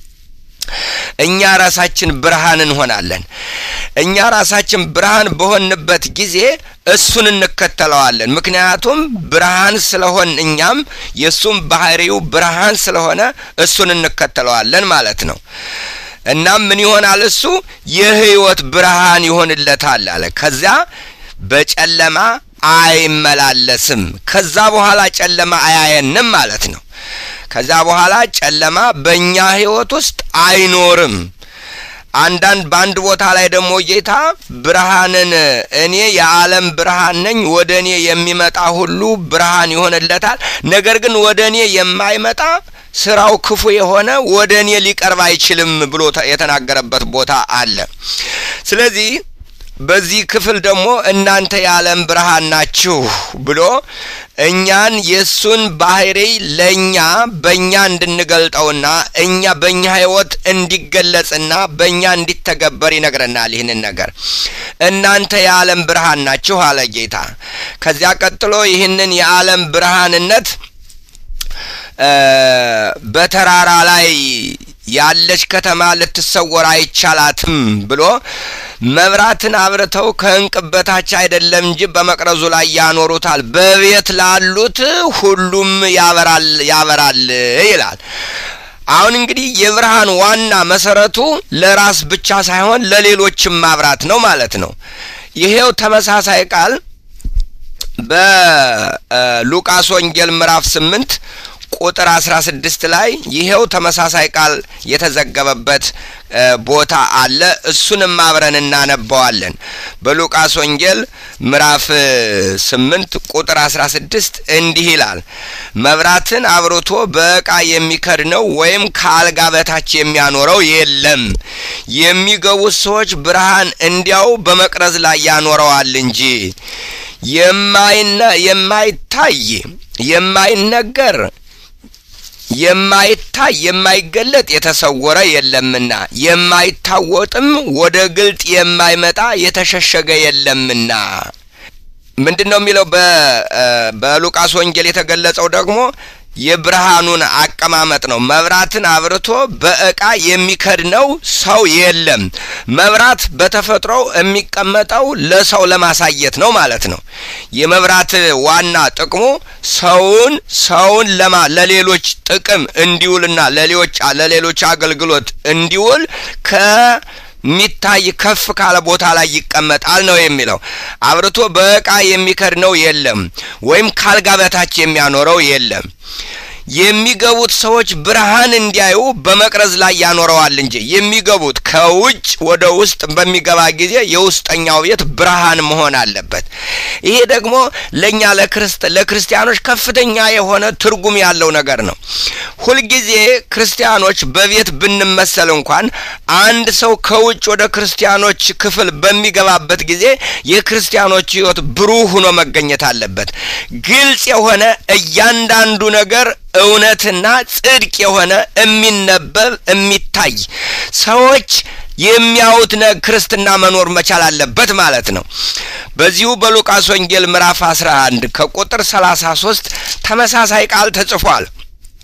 እኛ ራሳችን ብርሃን እንሆናለን። እኛ ራሳችን ብርሃን በሆንበት ጊዜ እሱን እንከተለዋለን። ምክንያቱም ብርሃን ስለሆን እኛም የእሱም ባህሪው ብርሃን ስለሆነ እሱን እንከተለዋለን ማለት ነው። እናም ምን ይሆናል? እሱ የሕይወት ብርሃን ይሆንለታል አለ። ከዚያ በጨለማ አይመላለስም። ከዛ በኋላ ጨለማ አያየንም ማለት ነው። ከዛ በኋላ ጨለማ በእኛ ሕይወት ውስጥ አይኖርም። አንዳንድ በአንድ ቦታ ላይ ደግሞ ጌታ ብርሃንን እኔ የዓለም ብርሃን ነኝ፣ ወደ እኔ የሚመጣ ሁሉ ብርሃን ይሆንለታል። ነገር ግን ወደ እኔ የማይመጣ ስራው ክፉ የሆነ ወደ እኔ ሊቀርብ አይችልም ብሎ የተናገረበት ቦታ አለ። ስለዚህ በዚህ ክፍል ደግሞ እናንተ የዓለም ብርሃን ናችሁ ብሎ እኛን የእሱን ባህሪ ለእኛ በእኛ እንድንገልጠውና እኛ በእኛ ሕይወት እንዲገለጽና በእኛ እንዲተገበር ይነግረናል። ይህንን ነገር እናንተ የዓለም ብርሃን ናችሁ አለ ጌታ። ከዚያ ቀጥሎ ይህንን የዓለም ብርሃንነት በተራራ ላይ ያለች ከተማ ልትሰወር አይቻላትም ብሎ መብራትን አብርተው ከእንቅብ በታች አይደለም እንጂ በመቅረዙ ላይ ያኖሩታል፣ በቤት ላሉት ሁሉም ያበራል ያበራል ይላል። አሁን እንግዲህ የብርሃን ዋና መሰረቱ ለራስ ብቻ ሳይሆን ለሌሎችም ማብራት ነው ማለት ነው። ይሄው ተመሳሳይ ቃል በሉቃስ ወንጌል ምዕራፍ ስምንት ቁጥር አስራ ስድስት ላይ ይሄው ተመሳሳይ ቃል የተዘገበበት ቦታ አለ። እሱንም አብረን እናነባዋለን። በሉቃስ ወንጌል ምዕራፍ ስምንት ቁጥር አስራ ስድስት እንዲህ ይላል፣ መብራትን አብርቶ በዕቃ የሚከድነው ወይም ከአልጋ በታች የሚያኖረው የለም፣ የሚገቡት ሰዎች ብርሃን እንዲያው በመቅረዝ ላይ ያኖረዋል እንጂ የማይታይ የማይነገር የማይታይ የማይገለጥ የተሰወረ የለምና የማይታወጥም ወደ ግልጥ የማይመጣ የተሸሸገ የለምና። ምንድን ነው የሚለው? በሉቃስ ወንጌል የተገለጸው ደግሞ የብርሃኑን አቀማመጥ ነው። መብራትን አብርቶ በዕቃ የሚከድነው ሰው የለም። መብራት በተፈጥሮው የሚቀመጠው ለሰው ለማሳየት ነው ማለት ነው። የመብራት ዋና ጥቅሙ ሰውን ሰውን ለማ ለሌሎች ጥቅም እንዲውልና ለሌሎች ለሌሎች አገልግሎት እንዲውል ከ ሚታይ ከፍ ካለ ቦታ ላይ ይቀመጣል ነው የሚለው። አብርቶ በዕቃ የሚከድነው የለም፣ ወይም ካልጋ በታች የሚያኖረው የለም። የሚገቡት ሰዎች ብርሃን እንዲያዩ በመቅረዝ ላይ ያኖረዋል እንጂ የሚገቡት ከውጭ ወደ ውስጥ በሚገባ ጊዜ የውስጠኛው ቤት ብርሃን መሆን አለበት። ይሄ ደግሞ ለእኛ ለክርስቲያኖች ከፍተኛ የሆነ ትርጉም ያለው ነገር ነው። ሁልጊዜ ክርስቲያኖች በቤት ብንመሰል እንኳን አንድ ሰው ከውጭ ወደ ክርስቲያኖች ክፍል በሚገባበት ጊዜ የክርስቲያኖች ሕይወት ብሩህ ሆኖ መገኘት አለበት። ግልጽ የሆነ እያንዳንዱ ነገር እውነትና ጽድቅ የሆነ የሚነበብ የሚታይ ሰዎች የሚያዩት ክርስትና መኖር መቻል አለበት ማለት ነው። በዚሁ በሉቃስ ወንጌል ምዕራፍ 11 ከቁጥር 33 ተመሳሳይ ቃል ተጽፏል።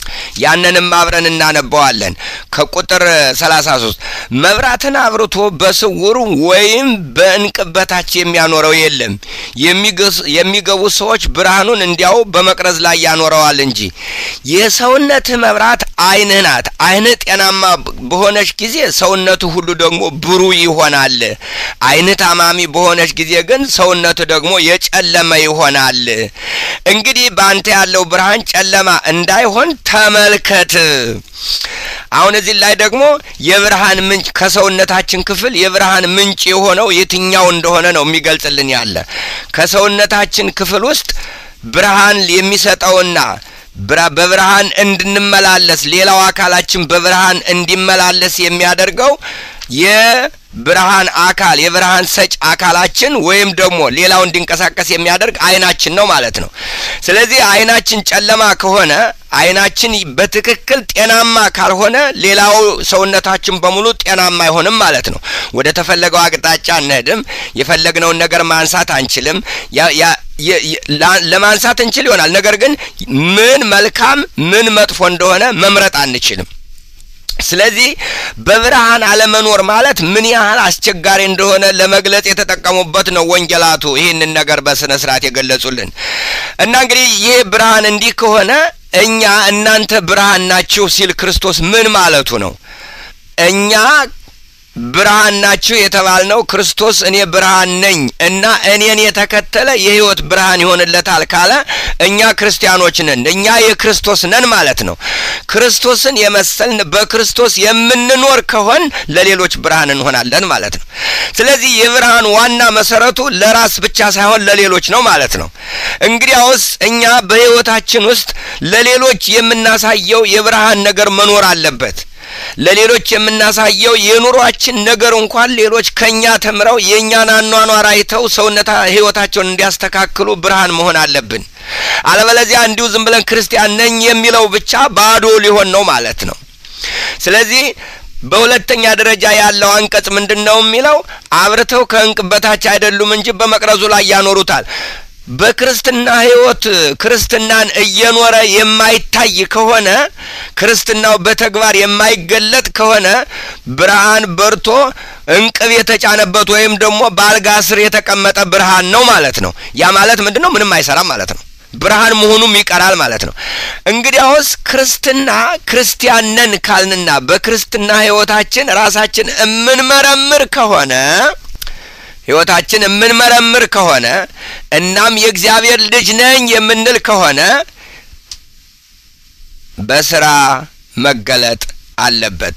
ያንንም አብረን እናነበዋለን። ከቁጥር 33 መብራትን አብርቶ በስውር ወይም በእንቅብ በታች የሚያኖረው የለም፣ የሚገቡ ሰዎች ብርሃኑን እንዲያው በመቅረዝ ላይ ያኖረዋል እንጂ። የሰውነትህ መብራት ዓይንህ ናት። ዓይንህ ጤናማ በሆነች ጊዜ ሰውነቱ ሁሉ ደግሞ ብሩህ ይሆናል። ዓይንህ ታማሚ በሆነች ጊዜ ግን ሰውነቱ ደግሞ የጨለመ ይሆናል። እንግዲህ በአንተ ያለው ብርሃን ጨለማ እንዳይሆን ተመልከት። አሁን እዚህ ላይ ደግሞ የብርሃን ምንጭ ከሰውነታችን ክፍል የብርሃን ምንጭ የሆነው የትኛው እንደሆነ ነው የሚገልጽልን ያለ ከሰውነታችን ክፍል ውስጥ ብርሃን የሚሰጠውና በብርሃን እንድንመላለስ ሌላው አካላችን በብርሃን እንዲመላለስ የሚያደርገው የብርሃን አካል የብርሃን ሰጭ አካላችን ወይም ደግሞ ሌላው እንዲንቀሳቀስ የሚያደርግ ዓይናችን ነው ማለት ነው። ስለዚህ ዓይናችን ጨለማ ከሆነ ዓይናችን በትክክል ጤናማ ካልሆነ ሌላው ሰውነታችን በሙሉ ጤናማ አይሆንም ማለት ነው። ወደ ተፈለገው አቅጣጫ አንሄድም። የፈለግነውን ነገር ማንሳት አንችልም። ለማንሳት እንችል ይሆናል፣ ነገር ግን ምን መልካም ምን መጥፎ እንደሆነ መምረጥ አንችልም። ስለዚህ በብርሃን አለመኖር ማለት ምን ያህል አስቸጋሪ እንደሆነ ለመግለጽ የተጠቀሙበት ነው ወንጌላቱ ይህንን ነገር በስነ ስርዓት የገለጹልን እና እንግዲህ ይህ ብርሃን እንዲህ ከሆነ እኛ እናንተ ብርሃን ናችሁ ሲል ክርስቶስ ምን ማለቱ ነው? እኛ ብርሃን ናችሁ የተባልነው ክርስቶስ እኔ ብርሃን ነኝ እና እኔን የተከተለ የሕይወት ብርሃን ይሆንለታል ካለ እኛ ክርስቲያኖች ነን፣ እኛ የክርስቶስ ነን ማለት ነው። ክርስቶስን የመሰልን በክርስቶስ የምንኖር ከሆን ለሌሎች ብርሃን እንሆናለን ማለት ነው። ስለዚህ የብርሃን ዋና መሰረቱ ለራስ ብቻ ሳይሆን ለሌሎች ነው ማለት ነው። እንግዲያውስ እኛ በሕይወታችን ውስጥ ለሌሎች የምናሳየው የብርሃን ነገር መኖር አለበት። ለሌሎች የምናሳየው የኑሯችን ነገር እንኳን ሌሎች ከኛ ተምረው የእኛን አኗኗር አይተው ሰውነታ ህይወታቸውን እንዲያስተካክሉ ብርሃን መሆን አለብን። አለበለዚያ እንዲሁ ዝም ብለን ክርስቲያን ነኝ የሚለው ብቻ ባዶ ሊሆን ነው ማለት ነው። ስለዚህ በሁለተኛ ደረጃ ያለው አንቀጽ ምንድን ነው የሚለው? አብርተው ከእንቅብ በታች አይደሉም እንጂ በመቅረዙ ላይ ያኖሩታል። በክርስትና ህይወት ክርስትናን እየኖረ የማይታይ ከሆነ ክርስትናው በተግባር የማይገለጥ ከሆነ ብርሃን በርቶ እንቅብ የተጫነበት ወይም ደግሞ በአልጋ ስር የተቀመጠ ብርሃን ነው ማለት ነው። ያ ማለት ምንድን ነው? ምንም አይሰራም ማለት ነው። ብርሃን መሆኑም ይቀራል ማለት ነው። እንግዲያውስ ክርስትና ክርስቲያን ነን ካልንና በክርስትና ህይወታችን ራሳችን እምንመረምር ከሆነ ህይወታችን የምንመረምር ከሆነ እናም የእግዚአብሔር ልጅ ነኝ የምንል ከሆነ በስራ መገለጥ አለበት።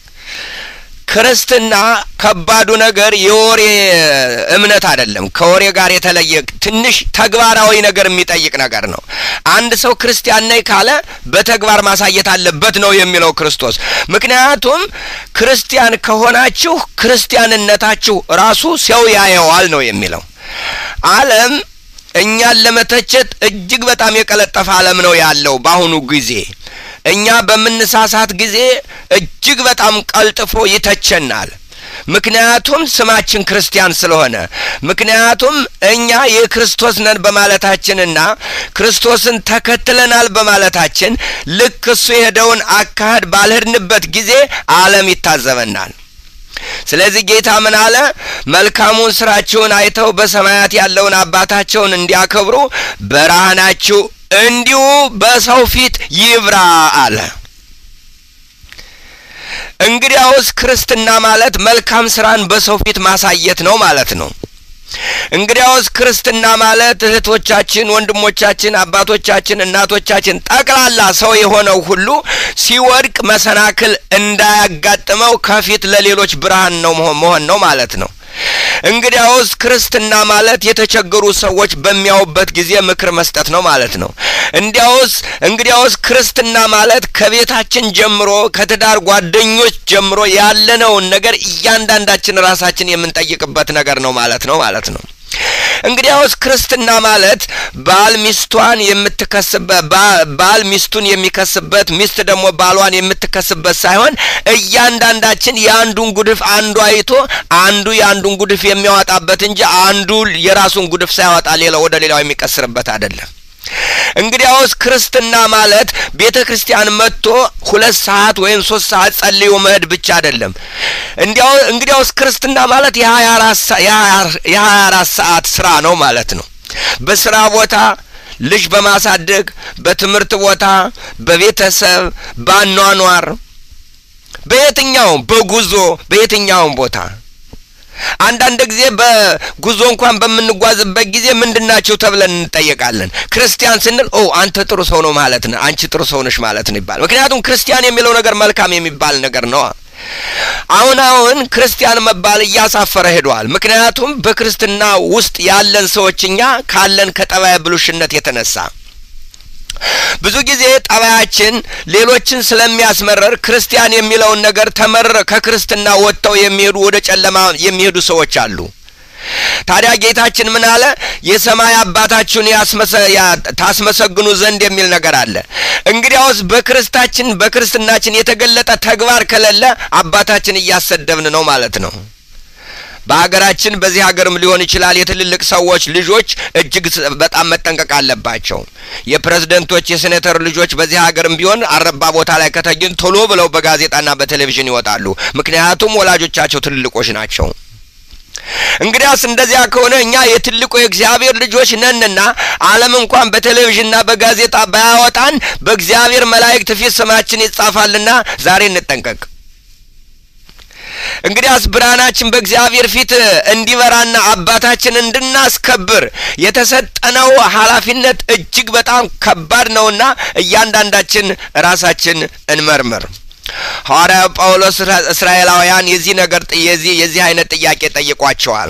ክርስትና ከባዱ ነገር የወሬ እምነት አይደለም። ከወሬ ጋር የተለየ ትንሽ ተግባራዊ ነገር የሚጠይቅ ነገር ነው። አንድ ሰው ክርስቲያን ነኝ ካለ በተግባር ማሳየት አለበት ነው የሚለው ክርስቶስ። ምክንያቱም ክርስቲያን ከሆናችሁ ክርስቲያንነታችሁ ራሱ ሰው ያየዋል ነው የሚለው። ዓለም እኛን ለመተቸት እጅግ በጣም የቀለጠፈ ዓለም ነው ያለው በአሁኑ ጊዜ። እኛ በምንሳሳት ጊዜ እጅግ በጣም ቀልጥፎ ይተቸናል። ምክንያቱም ስማችን ክርስቲያን ስለሆነ፣ ምክንያቱም እኛ የክርስቶስ ነን በማለታችንና ክርስቶስን ተከትለናል በማለታችን ልክ እሱ የሄደውን አካሄድ ባልሄድንበት ጊዜ ዓለም ይታዘበናል። ስለዚህ ጌታ ምን አለ? መልካሙን ስራችሁን አይተው በሰማያት ያለውን አባታቸውን እንዲያከብሩ ብርሃናችሁ እንዲሁ በሰው ፊት ይብራ አለ። እንግዲያውስ ክርስትና ማለት መልካም ስራን በሰው ፊት ማሳየት ነው ማለት ነው። እንግዲያውስ ክርስትና ማለት እህቶቻችን፣ ወንድሞቻችን፣ አባቶቻችን፣ እናቶቻችን ጠቅላላ ሰው የሆነው ሁሉ ሲወድቅ መሰናክል እንዳያጋጥመው ከፊት ለሌሎች ብርሃን ነው መሆን ነው ማለት ነው። እንግዲያውስ ክርስትና ማለት የተቸገሩ ሰዎች በሚያዩበት ጊዜ ምክር መስጠት ነው ማለት ነው። እንዲያውስ እንግዲያውስ ክርስትና ማለት ከቤታችን ጀምሮ ከትዳር ጓደኞች ጀምሮ ያለነውን ነገር እያንዳንዳችን ራሳችን የምንጠይቅበት ነገር ነው ማለት ነው ማለት ነው። እንግዲያውስ ክርስትና ማለት ባል ሚስቷን የምትከስበት ባል ሚስቱን የሚከስበት ሚስት ደግሞ ባሏን የምትከስበት ሳይሆን እያንዳንዳችን የአንዱን ጉድፍ አንዱ አይቶ አንዱ የአንዱን ጉድፍ የሚያወጣበት እንጂ አንዱ የራሱን ጉድፍ ሳያወጣ ሌላው ወደ ሌላው የሚቀስርበት አይደለም። እንግዲያውስ ክርስትና ማለት ቤተ ክርስቲያን መጥቶ ሁለት ሰዓት ወይም ሶስት ሰዓት ጸልዮ መሄድ ብቻ አይደለም። እንዲያው እንግዲያውስ ክርስትና ማለት የሀያ አራት ሰዓት ስራ ነው ማለት ነው። በስራ ቦታ ልጅ በማሳደግ በትምህርት ቦታ፣ በቤተሰብ፣ በአኗኗር፣ በየትኛውም በጉዞ በየትኛውም ቦታ አንዳንድ ጊዜ በጉዞ እንኳን በምንጓዝበት ጊዜ ምንድናቸው ተብለን እንጠየቃለን። ክርስቲያን ስንል ኦ አንተ ጥሩ ሰው ነው ማለት ነው፣ አንቺ ጥሩ ሰው ነሽ ማለት ነው ይባል። ምክንያቱም ክርስቲያን የሚለው ነገር መልካም የሚባል ነገር ነው። አሁን አሁን ክርስቲያን መባል እያሳፈረ ሄደዋል። ምክንያቱም በክርስትና ውስጥ ያለን ሰዎች እኛ ካለን ከጠባይ ብሉሽነት የተነሳ ብዙ ጊዜ ጠባያችን ሌሎችን ስለሚያስመረር ክርስቲያን የሚለውን ነገር ተመረረ ከክርስትና ወጥተው የሚሄዱ ወደ ጨለማ የሚሄዱ ሰዎች አሉ። ታዲያ ጌታችን ምን አለ? የሰማይ አባታችሁን ታስመሰግኑ ዘንድ የሚል ነገር አለ። እንግዲያውስ በክርስታችን በክርስትናችን የተገለጠ ተግባር ከሌለ አባታችን እያሰደብን ነው ማለት ነው። በሀገራችን በዚህ ሀገርም ሊሆን ይችላል የትልልቅ ሰዎች ልጆች እጅግ በጣም መጠንቀቅ አለባቸው። የፕሬዝደንቶች የሴኔተር ልጆች በዚህ ሀገርም ቢሆን አረባ ቦታ ላይ ከተገኙ ቶሎ ብለው በጋዜጣና በቴሌቪዥን ይወጣሉ። ምክንያቱም ወላጆቻቸው ትልልቆች ናቸው። እንግዲያስ እንደዚያ ከሆነ እኛ የትልቁ የእግዚአብሔር ልጆች ነንና ዓለም እንኳን በቴሌቪዥንና በጋዜጣ ባያወጣን በእግዚአብሔር መላእክት ፊት ስማችን ይጻፋልና ዛሬ እንጠንቀቅ። እንግዲያስ ብርሃናችን በእግዚአብሔር ፊት እንዲበራና አባታችን እንድናስከብር የተሰጠነው ኃላፊነት እጅግ በጣም ከባድ ነውና እያንዳንዳችን ራሳችን እንመርምር። ሐዋርያው ጳውሎስ እስራኤላውያን የዚህ ነገር የዚህ የዚህ አይነት ጥያቄ ጠይቋቸዋል።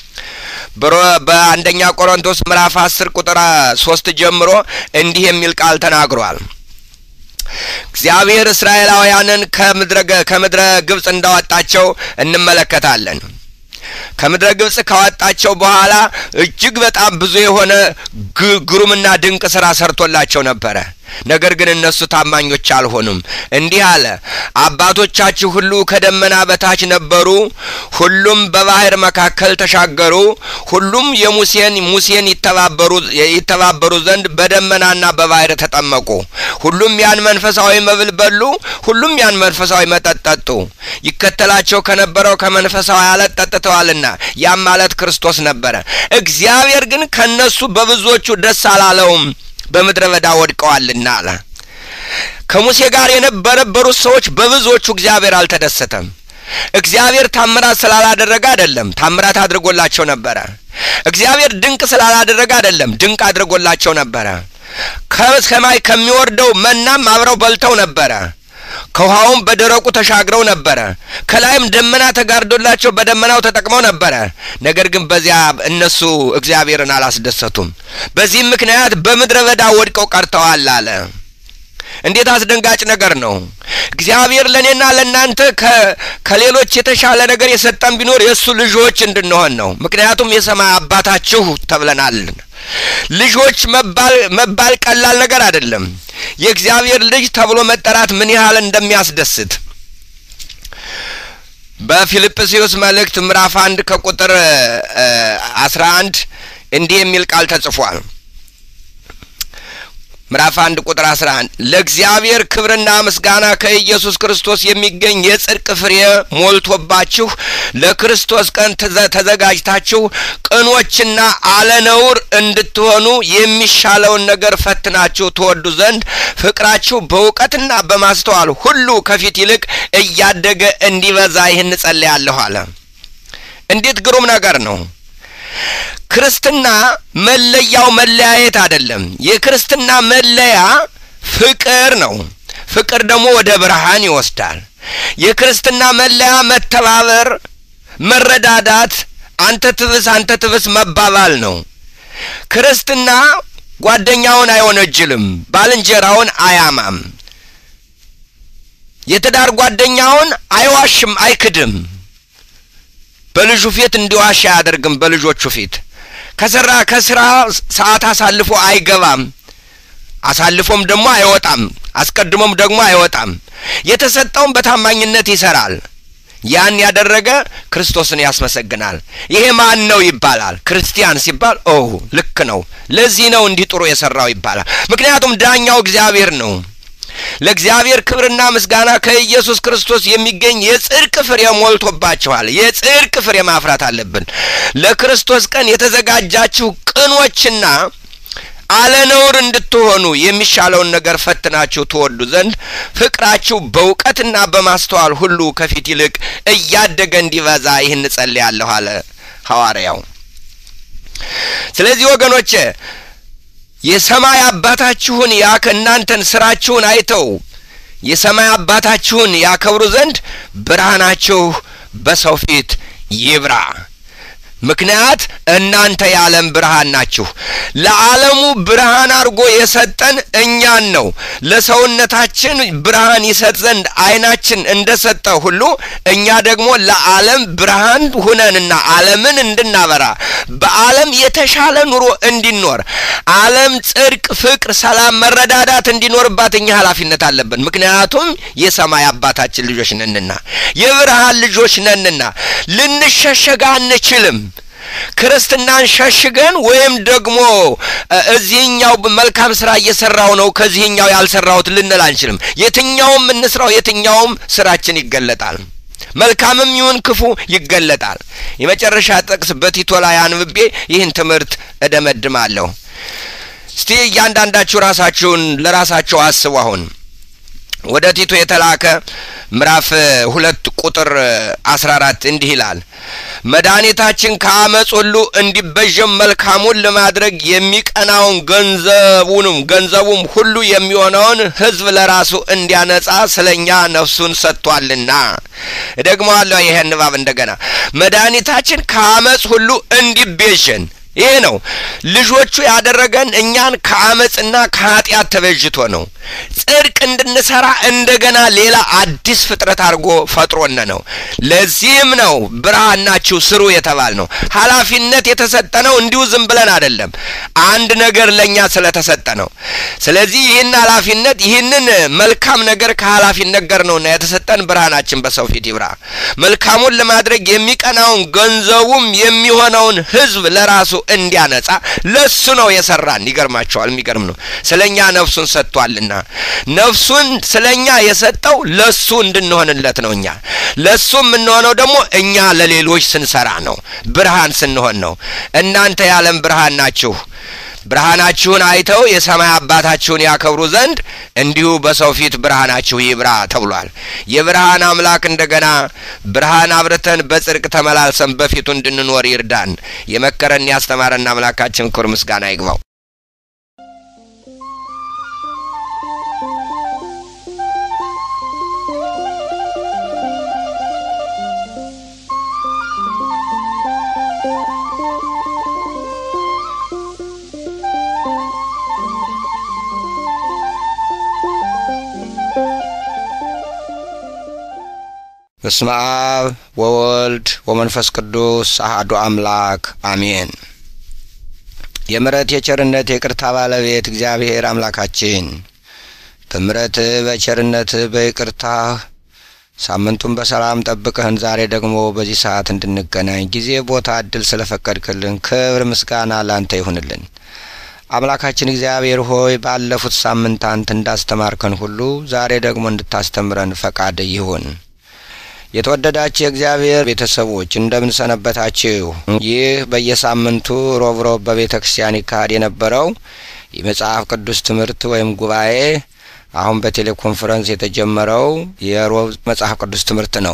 በአንደኛ ቆሮንቶስ ምዕራፍ አስር ቁጥር ሶስት ጀምሮ እንዲህ የሚል ቃል ተናግሯል። እግዚአብሔር እስራኤላውያንን ከምድረ ግብፅ እንዳወጣቸው እንመለከታለን። ከምድረ ግብፅ ካወጣቸው በኋላ እጅግ በጣም ብዙ የሆነ ግሩምና ድንቅ ስራ ሰርቶላቸው ነበረ። ነገር ግን እነሱ ታማኞች አልሆኑም። እንዲህ አለ፣ አባቶቻችሁ ሁሉ ከደመና በታች ነበሩ፣ ሁሉም በባህር መካከል ተሻገሩ፣ ሁሉም የሙሴን ሙሴን ይተባበሩ ይተባበሩ ዘንድ በደመናና በባህር ተጠመቁ፣ ሁሉም ያን መንፈሳዊ መብል በሉ፣ ሁሉም ያን መንፈሳዊ መጠጥ ጠጡ። ይከተላቸው ከነበረው ከመንፈሳዊ አለት ጠጥተዋልና ያም ማለት ክርስቶስ ነበረ። እግዚአብሔር ግን ከነሱ በብዙዎቹ ደስ አላለውም በምድረ በዳ ወድቀዋልና አለ። ከሙሴ ጋር የነበረበሩት ሰዎች በብዙዎቹ እግዚአብሔር አልተደሰተም። እግዚአብሔር ታምራት ስላላደረገ አይደለም፣ ታምራት አድርጎላቸው ነበረ። እግዚአብሔር ድንቅ ስላላደረገ አይደለም፣ ድንቅ አድርጎላቸው ነበረ። ከሰማይ ከሚወርደው መናም አብረው በልተው ነበረ። ከውሃውም በደረቁ ተሻግረው ነበረ። ከላይም ደመና ተጋርዶላቸው በደመናው ተጠቅመው ነበረ። ነገር ግን በዚያ እነሱ እግዚአብሔርን አላስደሰቱም። በዚህም ምክንያት በምድረ በዳ ወድቀው ቀርተዋል አለ። እንዴት አስደንጋጭ ነገር ነው! እግዚአብሔር ለእኔና ለእናንተ ከሌሎች የተሻለ ነገር የሰጠን ቢኖር የእሱ ልጆች እንድንሆን ነው። ምክንያቱም የሰማይ አባታችሁ ተብለናል። ልጆች መባል ቀላል ነገር አይደለም። የእግዚአብሔር ልጅ ተብሎ መጠራት ምን ያህል እንደሚያስደስት በፊልጵስዩስ መልእክት ምዕራፍ አንድ ከቁጥር አስራ አንድ እንዲህ የሚል ቃል ተጽፏል። ምዕራፍ አንድ ቁጥር አስራ አንድ ለእግዚአብሔር ክብርና ምስጋና ከኢየሱስ ክርስቶስ የሚገኝ የጽድቅ ፍሬ ሞልቶባችሁ ለክርስቶስ ቀን ተዘጋጅታችሁ ቅኖችና አለነውር እንድትሆኑ የሚሻለውን ነገር ፈትናችሁ ትወዱ ዘንድ ፍቅራችሁ በእውቀትና በማስተዋል ሁሉ ከፊት ይልቅ እያደገ እንዲበዛ ይህን ጸልያለሁ አለ። እንዴት ግሩም ነገር ነው! ክርስትና መለያው መለያየት አይደለም። የክርስትና መለያ ፍቅር ነው። ፍቅር ደግሞ ወደ ብርሃን ይወስዳል። የክርስትና መለያ መተባበር፣ መረዳዳት፣ አንተ ትብስ አንተ ትብስ መባባል ነው። ክርስትና ጓደኛውን አይወነጅልም፣ ባልንጀራውን አያማም፣ የትዳር ጓደኛውን አይዋሽም፣ አይክድም። በልጁ ፊት እንዲዋሽ አያደርግም። በልጆቹ ፊት ከስራ ከስራ ሰዓት አሳልፎ አይገባም። አሳልፎም ደግሞ አይወጣም። አስቀድሞም ደግሞ አይወጣም። የተሰጠውን በታማኝነት ይሰራል። ያን ያደረገ ክርስቶስን ያስመሰግናል። ይሄ ማን ነው ይባላል። ክርስቲያን ሲባል ኦ ልክ ነው፣ ለዚህ ነው እንዲህ ጥሩ የሰራው ይባላል። ምክንያቱም ዳኛው እግዚአብሔር ነው። ለእግዚአብሔር ክብርና ምስጋና ከኢየሱስ ክርስቶስ የሚገኝ የጽድቅ ፍሬ ሞልቶባችኋል። የጽድቅ ፍሬ ማፍራት አለብን። ለክርስቶስ ቀን የተዘጋጃችሁ ቅኖችና አለነውር እንድትሆኑ የሚሻለውን ነገር ፈትናችሁ ትወዱ ዘንድ ፍቅራችሁ በእውቀትና በማስተዋል ሁሉ ከፊት ይልቅ እያደገ እንዲበዛ ይህን እጸልያለሁ አለ ሐዋርያው። ስለዚህ ወገኖቼ የሰማይ አባታችሁን ያከ እናንተን ስራችሁን አይተው የሰማይ አባታችሁን ያከብሩ ዘንድ ብርሃናችሁ በሰው ፊት ይብራ። ምክንያት እናንተ የዓለም ብርሃን ናችሁ። ለዓለሙ ብርሃን አድርጎ የሰጠን እኛን ነው። ለሰውነታችን ብርሃን ይሰጥ ዘንድ ዓይናችን እንደ ሰጠ ሁሉ እኛ ደግሞ ለዓለም ብርሃን ሁነንና ዓለምን እንድናበራ በዓለም የተሻለ ኑሮ እንዲኖር ዓለም ጽድቅ፣ ፍቅር፣ ሰላም፣ መረዳዳት እንዲኖርባት እኛ ኃላፊነት አለብን። ምክንያቱም የሰማይ አባታችን ልጆች ነንና የብርሃን ልጆች ነንና ልንሸሸግ አንችልም። ክርስትናን ሸሽገን ወይም ደግሞ እዚህኛው መልካም ስራ እየሰራው ነው ከዚህኛው ያልሰራሁት ልንል አንችልም። የትኛውም እንስራው የትኛውም ስራችን ይገለጣል። መልካምም ይሁን ክፉ ይገለጣል። የመጨረሻ ጥቅስ በቲቶ ላይ አንብቤ ይህን ትምህርት እደመድማለሁ። እስቲ እያንዳንዳችሁ ራሳችሁን ለራሳችሁ አስቡ። አሁን ወደ ቲቶ የተላከ ምዕራፍ ሁለት ቁጥር አስራ አራት እንዲህ ይላል መድኃኒታችን ከአመፅ ሁሉ እንዲበዥም መልካሙን ለማድረግ የሚቀናውን ገንዘቡንም ገንዘቡም ሁሉ የሚሆነውን ሕዝብ ለራሱ እንዲያነጻ ስለ እኛ ነፍሱን ሰጥቷልና። እደግመዋለሁ ይሄን ንባብ እንደገና መድኃኒታችን ከአመፅ ሁሉ እንዲቤዥን ይሄ ነው ልጆቹ ያደረገን እኛን ከአመፅና ከኃጢአት ተበጅቶ ነው። ጽድቅ እንድንሰራ እንደገና ሌላ አዲስ ፍጥረት አድርጎ ፈጥሮነ ነው። ለዚህም ነው ብርሃን ናችሁ ስሩ የተባል ነው። ኃላፊነት የተሰጠ ነው። እንዲሁ ዝም ብለን አይደለም፣ አንድ ነገር ለእኛ ስለተሰጠ ነው። ስለዚህ ይህን ኃላፊነት ይህንን መልካም ነገር ከኃላፊነት ጋር ነውና የተሰጠን ብርሃናችን በሰው ፊት ይብራ። መልካሙን ለማድረግ የሚቀናውን ገንዘቡም የሚሆነውን ሕዝብ ለራሱ እንዲያነጻ ለሱ ነው የሰራን። ይገርማቸዋል። የሚገርም ነው። ስለ እኛ ነፍሱን ሰጥቷልና ነፍሱን ስለ እኛ የሰጠው ለሱ እንድንሆንለት ነው። እኛ ለሱ የምንሆነው ደግሞ እኛ ለሌሎች ስንሰራ ነው። ብርሃን ስንሆን ነው። እናንተ የዓለም ብርሃን ናችሁ። ብርሃናችሁን አይተው የሰማይ አባታችሁን ያከብሩ ዘንድ እንዲሁ በሰው ፊት ብርሃናችሁ ይብራ ተብሏል። የብርሃን አምላክ እንደገና ብርሃን አብርተን በጽድቅ ተመላልሰን በፊቱ እንድንኖር ይርዳን። የመከረን ያስተማረን አምላካችን ክብር ምስጋና ይግባው። በስመ አብ ወወልድ ወመንፈስ ቅዱስ አሐዱ አምላክ አሜን። የምሕረት የቸርነት የቅርታ ባለቤት እግዚአብሔር አምላካችን በምሕረትህ በቸርነትህ በይቅርታህ ሳምንቱን በሰላም ጠብቀህን ዛሬ ደግሞ በዚህ ሰዓት እንድንገናኝ ጊዜ፣ ቦታ፣ እድል ስለፈቀድክልን ክብር ምስጋና ላንተ ይሁንልን። አምላካችን እግዚአብሔር ሆይ ባለፉት ሳምንታት እንዳስተማርከን ሁሉ ዛሬ ደግሞ እንድታስተምረን ፈቃድ ይሁን። የተወደዳችሁ የእግዚአብሔር ቤተሰቦች እንደምን ሰነበታችሁ? ይህ በየሳምንቱ ሮብ ሮብ በቤተ ክርስቲያን ይካሄድ የነበረው የመጽሐፍ ቅዱስ ትምህርት ወይም ጉባኤ አሁን በቴሌኮንፈረንስ የተጀመረው የሮብ መጽሐፍ ቅዱስ ትምህርት ነው።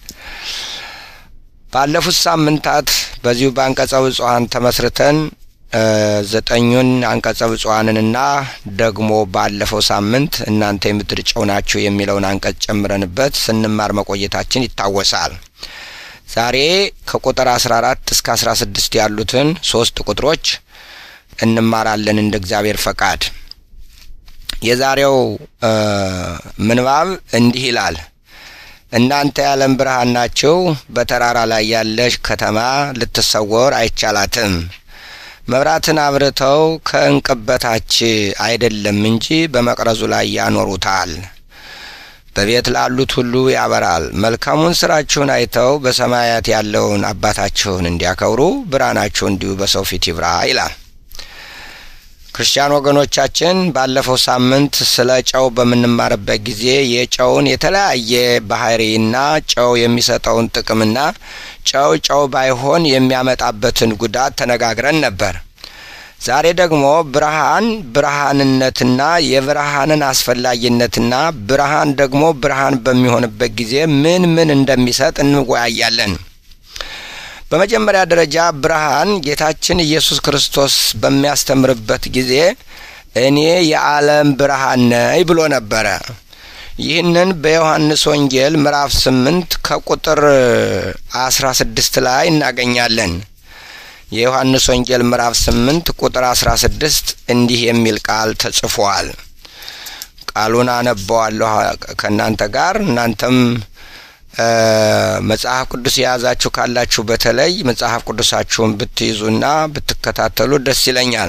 ባለፉት ሳምንታት በዚሁ በአንቀጸ ብፁዓን ተመስርተን ዘጠኙን አንቀጸ ብፁዓንንና ደግሞ ባለፈው ሳምንት እናንተ የምድር ጨው ናችሁ የሚለውን አንቀጽ ጨምረንበት ስንማር መቆየታችን ይታወሳል። ዛሬ ከቁጥር አስራ አራት እስከ አስራ ስድስት ያሉትን ሶስት ቁጥሮች እንማራለን እንደ እግዚአብሔር ፈቃድ። የዛሬው ምንባብ እንዲህ ይላል። እናንተ የዓለም ብርሃን ናችሁ። በተራራ ላይ ያለች ከተማ ልትሰወር አይቻላትም። መብራትን አብርተው ከእንቅብ በታች አይደለም እንጂ በመቅረዙ ላይ ያኖሩታል። በቤት ላሉት ሁሉ ያበራል። መልካሙን ስራችሁን አይተው በሰማያት ያለውን አባታችሁን እንዲያከብሩ ብርሃናችሁ እንዲሁ በሰው ፊት ይብራ ይላል። ክርስቲያን ወገኖቻችን ባለፈው ሳምንት ስለ ጨው በምንማርበት ጊዜ የጨውን የተለያየ ባህሪና ጨው የሚሰጠውን ጥቅምና ጨው ጨው ባይሆን የሚያመጣበትን ጉዳት ተነጋግረን ነበር። ዛሬ ደግሞ ብርሃን ብርሃንነትና የብርሃንን አስፈላጊነትና ብርሃን ደግሞ ብርሃን በሚሆንበት ጊዜ ምን ምን እንደሚሰጥ እንወያያለን። በመጀመሪያ ደረጃ ብርሃን ጌታችን ኢየሱስ ክርስቶስ በሚያስተምርበት ጊዜ እኔ የዓለም ብርሃን ነኝ ብሎ ነበረ። ይህንን በዮሐንስ ወንጌል ምዕራፍ ስምንት ከቁጥር አስራ ስድስት ላይ እናገኛለን። የዮሐንስ ወንጌል ምዕራፍ ስምንት ቁጥር አስራ ስድስት እንዲህ የሚል ቃል ተጽፏል። ቃሉን አነበዋለሁ ከእናንተ ጋር እናንተም መጽሐፍ ቅዱስ የያዛችሁ ካላችሁ በተለይ መጽሐፍ ቅዱሳችሁን ብትይዙና ብትከታተሉ ደስ ይለኛል።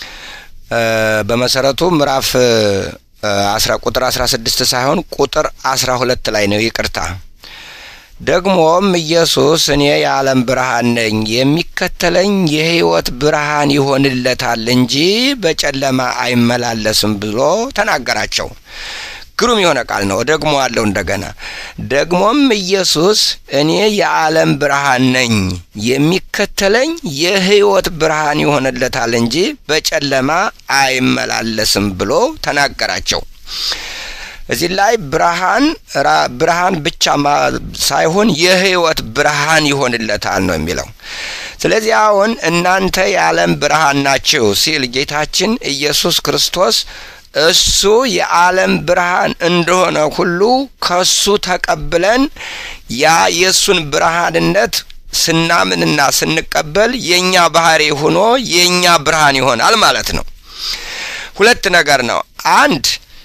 በመሰረቱ ምዕራፍ አስራ ቁጥር አስራ ስድስት ሳይሆን ቁጥር አስራ ሁለት ላይ ነው። ይቅርታ። ደግሞም ኢየሱስ እኔ የዓለም ብርሃን ነኝ፣ የሚከተለኝ የሕይወት ብርሃን ይሆንለታል እንጂ በጨለማ አይመላለስም ብሎ ተናገራቸው። ግሩም የሆነ ቃል ነው። ደግሞ አለው እንደገና ደግሞም ኢየሱስ እኔ የዓለም ብርሃን ነኝ የሚከተለኝ የሕይወት ብርሃን ይሆንለታል እንጂ በጨለማ አይመላለስም ብሎ ተናገራቸው። እዚህ ላይ ብርሃን ብርሃን ብቻ ሳይሆን የሕይወት ብርሃን ይሆንለታል ነው የሚለው። ስለዚህ አሁን እናንተ የዓለም ብርሃን ናችሁ ሲል ጌታችን ኢየሱስ ክርስቶስ እሱ የዓለም ብርሃን እንደሆነ ሁሉ ከሱ ተቀብለን ያ የእሱን ብርሃንነት ስናምንና ስንቀበል የእኛ ባህሪ ሆኖ የእኛ ብርሃን ይሆናል ማለት ነው። ሁለት ነገር ነው። አንድ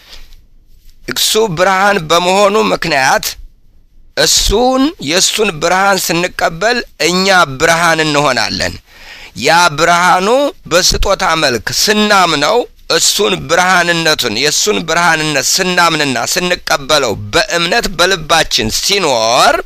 እሱ ብርሃን በመሆኑ ምክንያት እሱን የእሱን ብርሃን ስንቀበል እኛ ብርሃን እንሆናለን። ያ ብርሃኑ በስጦታ መልክ ስናምነው እሱን ብርሃንነቱን የእሱን ብርሃንነት ስናምንና ስንቀበለው በእምነት በልባችን ሲኖር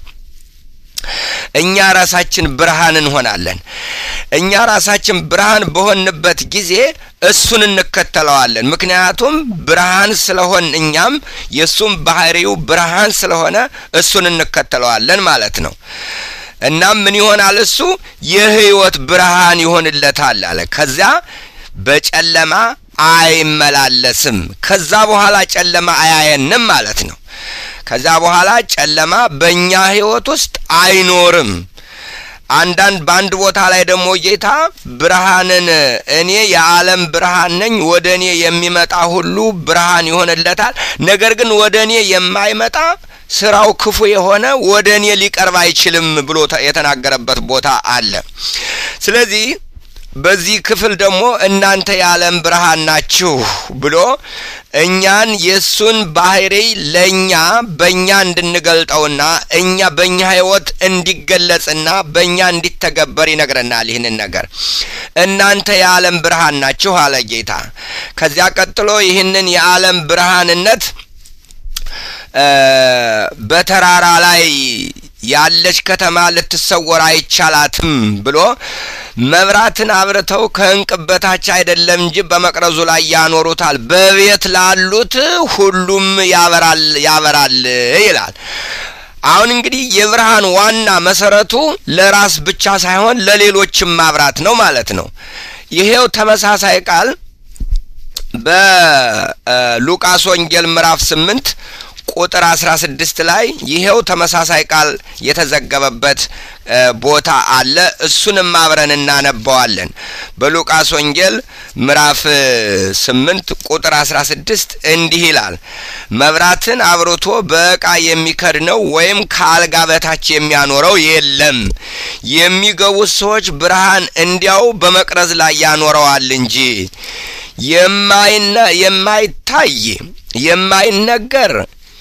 እኛ ራሳችን ብርሃን እንሆናለን። እኛ ራሳችን ብርሃን በሆንበት ጊዜ እሱን እንከተለዋለን። ምክንያቱም ብርሃን ስለሆን እኛም የእሱም ባህሪው ብርሃን ስለሆነ እሱን እንከተለዋለን ማለት ነው። እናም ምን ይሆናል? እሱ የሕይወት ብርሃን ይሆንለታል አለ። ከዚያ በጨለማ አይመላለስም። ከዛ በኋላ ጨለማ አያየንም ማለት ነው። ከዛ በኋላ ጨለማ በእኛ ሕይወት ውስጥ አይኖርም። አንዳንድ በአንድ ቦታ ላይ ደግሞ ጌታ ብርሃንን እኔ የዓለም ብርሃን ነኝ፣ ወደ እኔ የሚመጣ ሁሉ ብርሃን ይሆንለታል። ነገር ግን ወደ እኔ የማይመጣ ስራው ክፉ የሆነ ወደ እኔ ሊቀርብ አይችልም ብሎ የተናገረበት ቦታ አለ። ስለዚህ በዚህ ክፍል ደግሞ እናንተ የዓለም ብርሃን ናችሁ ብሎ እኛን የእሱን ባህሪ ለእኛ በእኛ እንድንገልጠውና እኛ በእኛ ሕይወት እንዲገለጽና በእኛ እንዲተገበር ይነግረናል። ይህንን ነገር እናንተ የዓለም ብርሃን ናችሁ አለ ጌታ። ከዚያ ቀጥሎ ይህንን የዓለም ብርሃንነት በተራራ ላይ ያለች ከተማ ልትሰወር አይቻላትም ብሎ መብራትን አብርተው ከእንቅብ በታች አይደለም እንጂ በመቅረዙ ላይ ያኖሩታል፣ በቤት ላሉት ሁሉም ያበራል ያበራል ይላል። አሁን እንግዲህ የብርሃን ዋና መሰረቱ ለራስ ብቻ ሳይሆን ለሌሎችም ማብራት ነው ማለት ነው። ይሄው ተመሳሳይ ቃል በሉቃስ ወንጌል ምዕራፍ ስምንት ቁጥር አስራ ስድስት ላይ ይሄው ተመሳሳይ ቃል የተዘገበበት ቦታ አለ። እሱንም አብረን እናነባዋለን። በሉቃስ ወንጌል ምዕራፍ ስምንት ቁጥር አስራ ስድስት እንዲህ ይላል፣ መብራትን አብርቶ በዕቃ የሚከድነው ወይም ከአልጋ በታች የሚያኖረው የለም። የሚገቡት ሰዎች ብርሃን እንዲያው በመቅረዝ ላይ ያኖረዋል እንጂ የማይታይ የማይነገር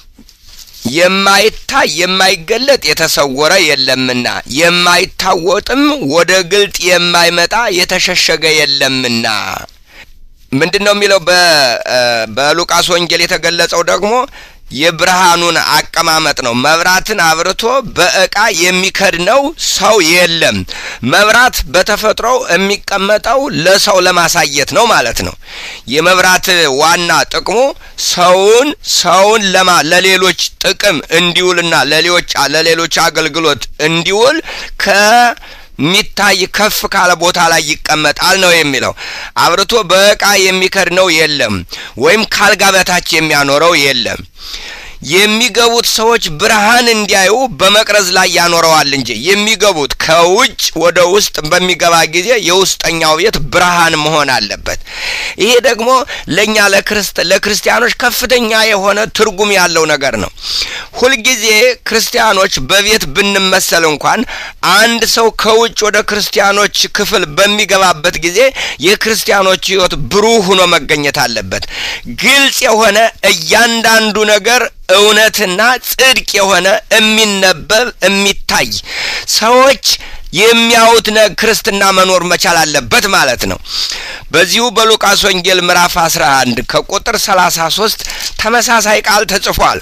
የማይታይ የማይገለጥ የተሰወረ የለምና የማይታወጥም ወደ ግልጥ የማይመጣ የተሸሸገ የለምና። ምንድን ነው የሚለው? በሉቃስ ወንጌል የተገለጸው ደግሞ የብርሃኑን አቀማመጥ ነው። መብራትን አብርቶ በእቃ የሚከድነው ሰው የለም። መብራት በተፈጥሮው የሚቀመጠው ለሰው ለማሳየት ነው ማለት ነው። የመብራት ዋና ጥቅሙ ሰውን ሰውን ለማ ለሌሎች ጥቅም እንዲውልና ለሌሎች ለሌሎች አገልግሎት እንዲውል ከ ሚታይ ከፍ ካለ ቦታ ላይ ይቀመጣል ነው የሚለው። አብርቶ በእቃ የሚከድነው የለም፣ ወይም ካልጋ በታች የሚያኖረው የለም። የሚገቡት ሰዎች ብርሃን እንዲያዩ በመቅረዝ ላይ ያኖረዋል እንጂ የሚገቡት ከውጭ ወደ ውስጥ በሚገባ ጊዜ የውስጠኛው ቤት ብርሃን መሆን አለበት። ይሄ ደግሞ ለእኛ ለክርስቲያኖች ከፍተኛ የሆነ ትርጉም ያለው ነገር ነው። ሁልጊዜ ክርስቲያኖች በቤት ብንመሰል እንኳን አንድ ሰው ከውጭ ወደ ክርስቲያኖች ክፍል በሚገባበት ጊዜ የክርስቲያኖች ሕይወት ብሩህ ሆኖ መገኘት አለበት። ግልጽ የሆነ እያንዳንዱ ነገር እውነትና ጽድቅ የሆነ የሚነበብ የሚታይ ሰዎች የሚያዩት ክርስትና መኖር መቻል አለበት ማለት ነው። በዚሁ በሉቃስ ወንጌል ምዕራፍ 11 ከቁጥር 33 ተመሳሳይ ቃል ተጽፏል።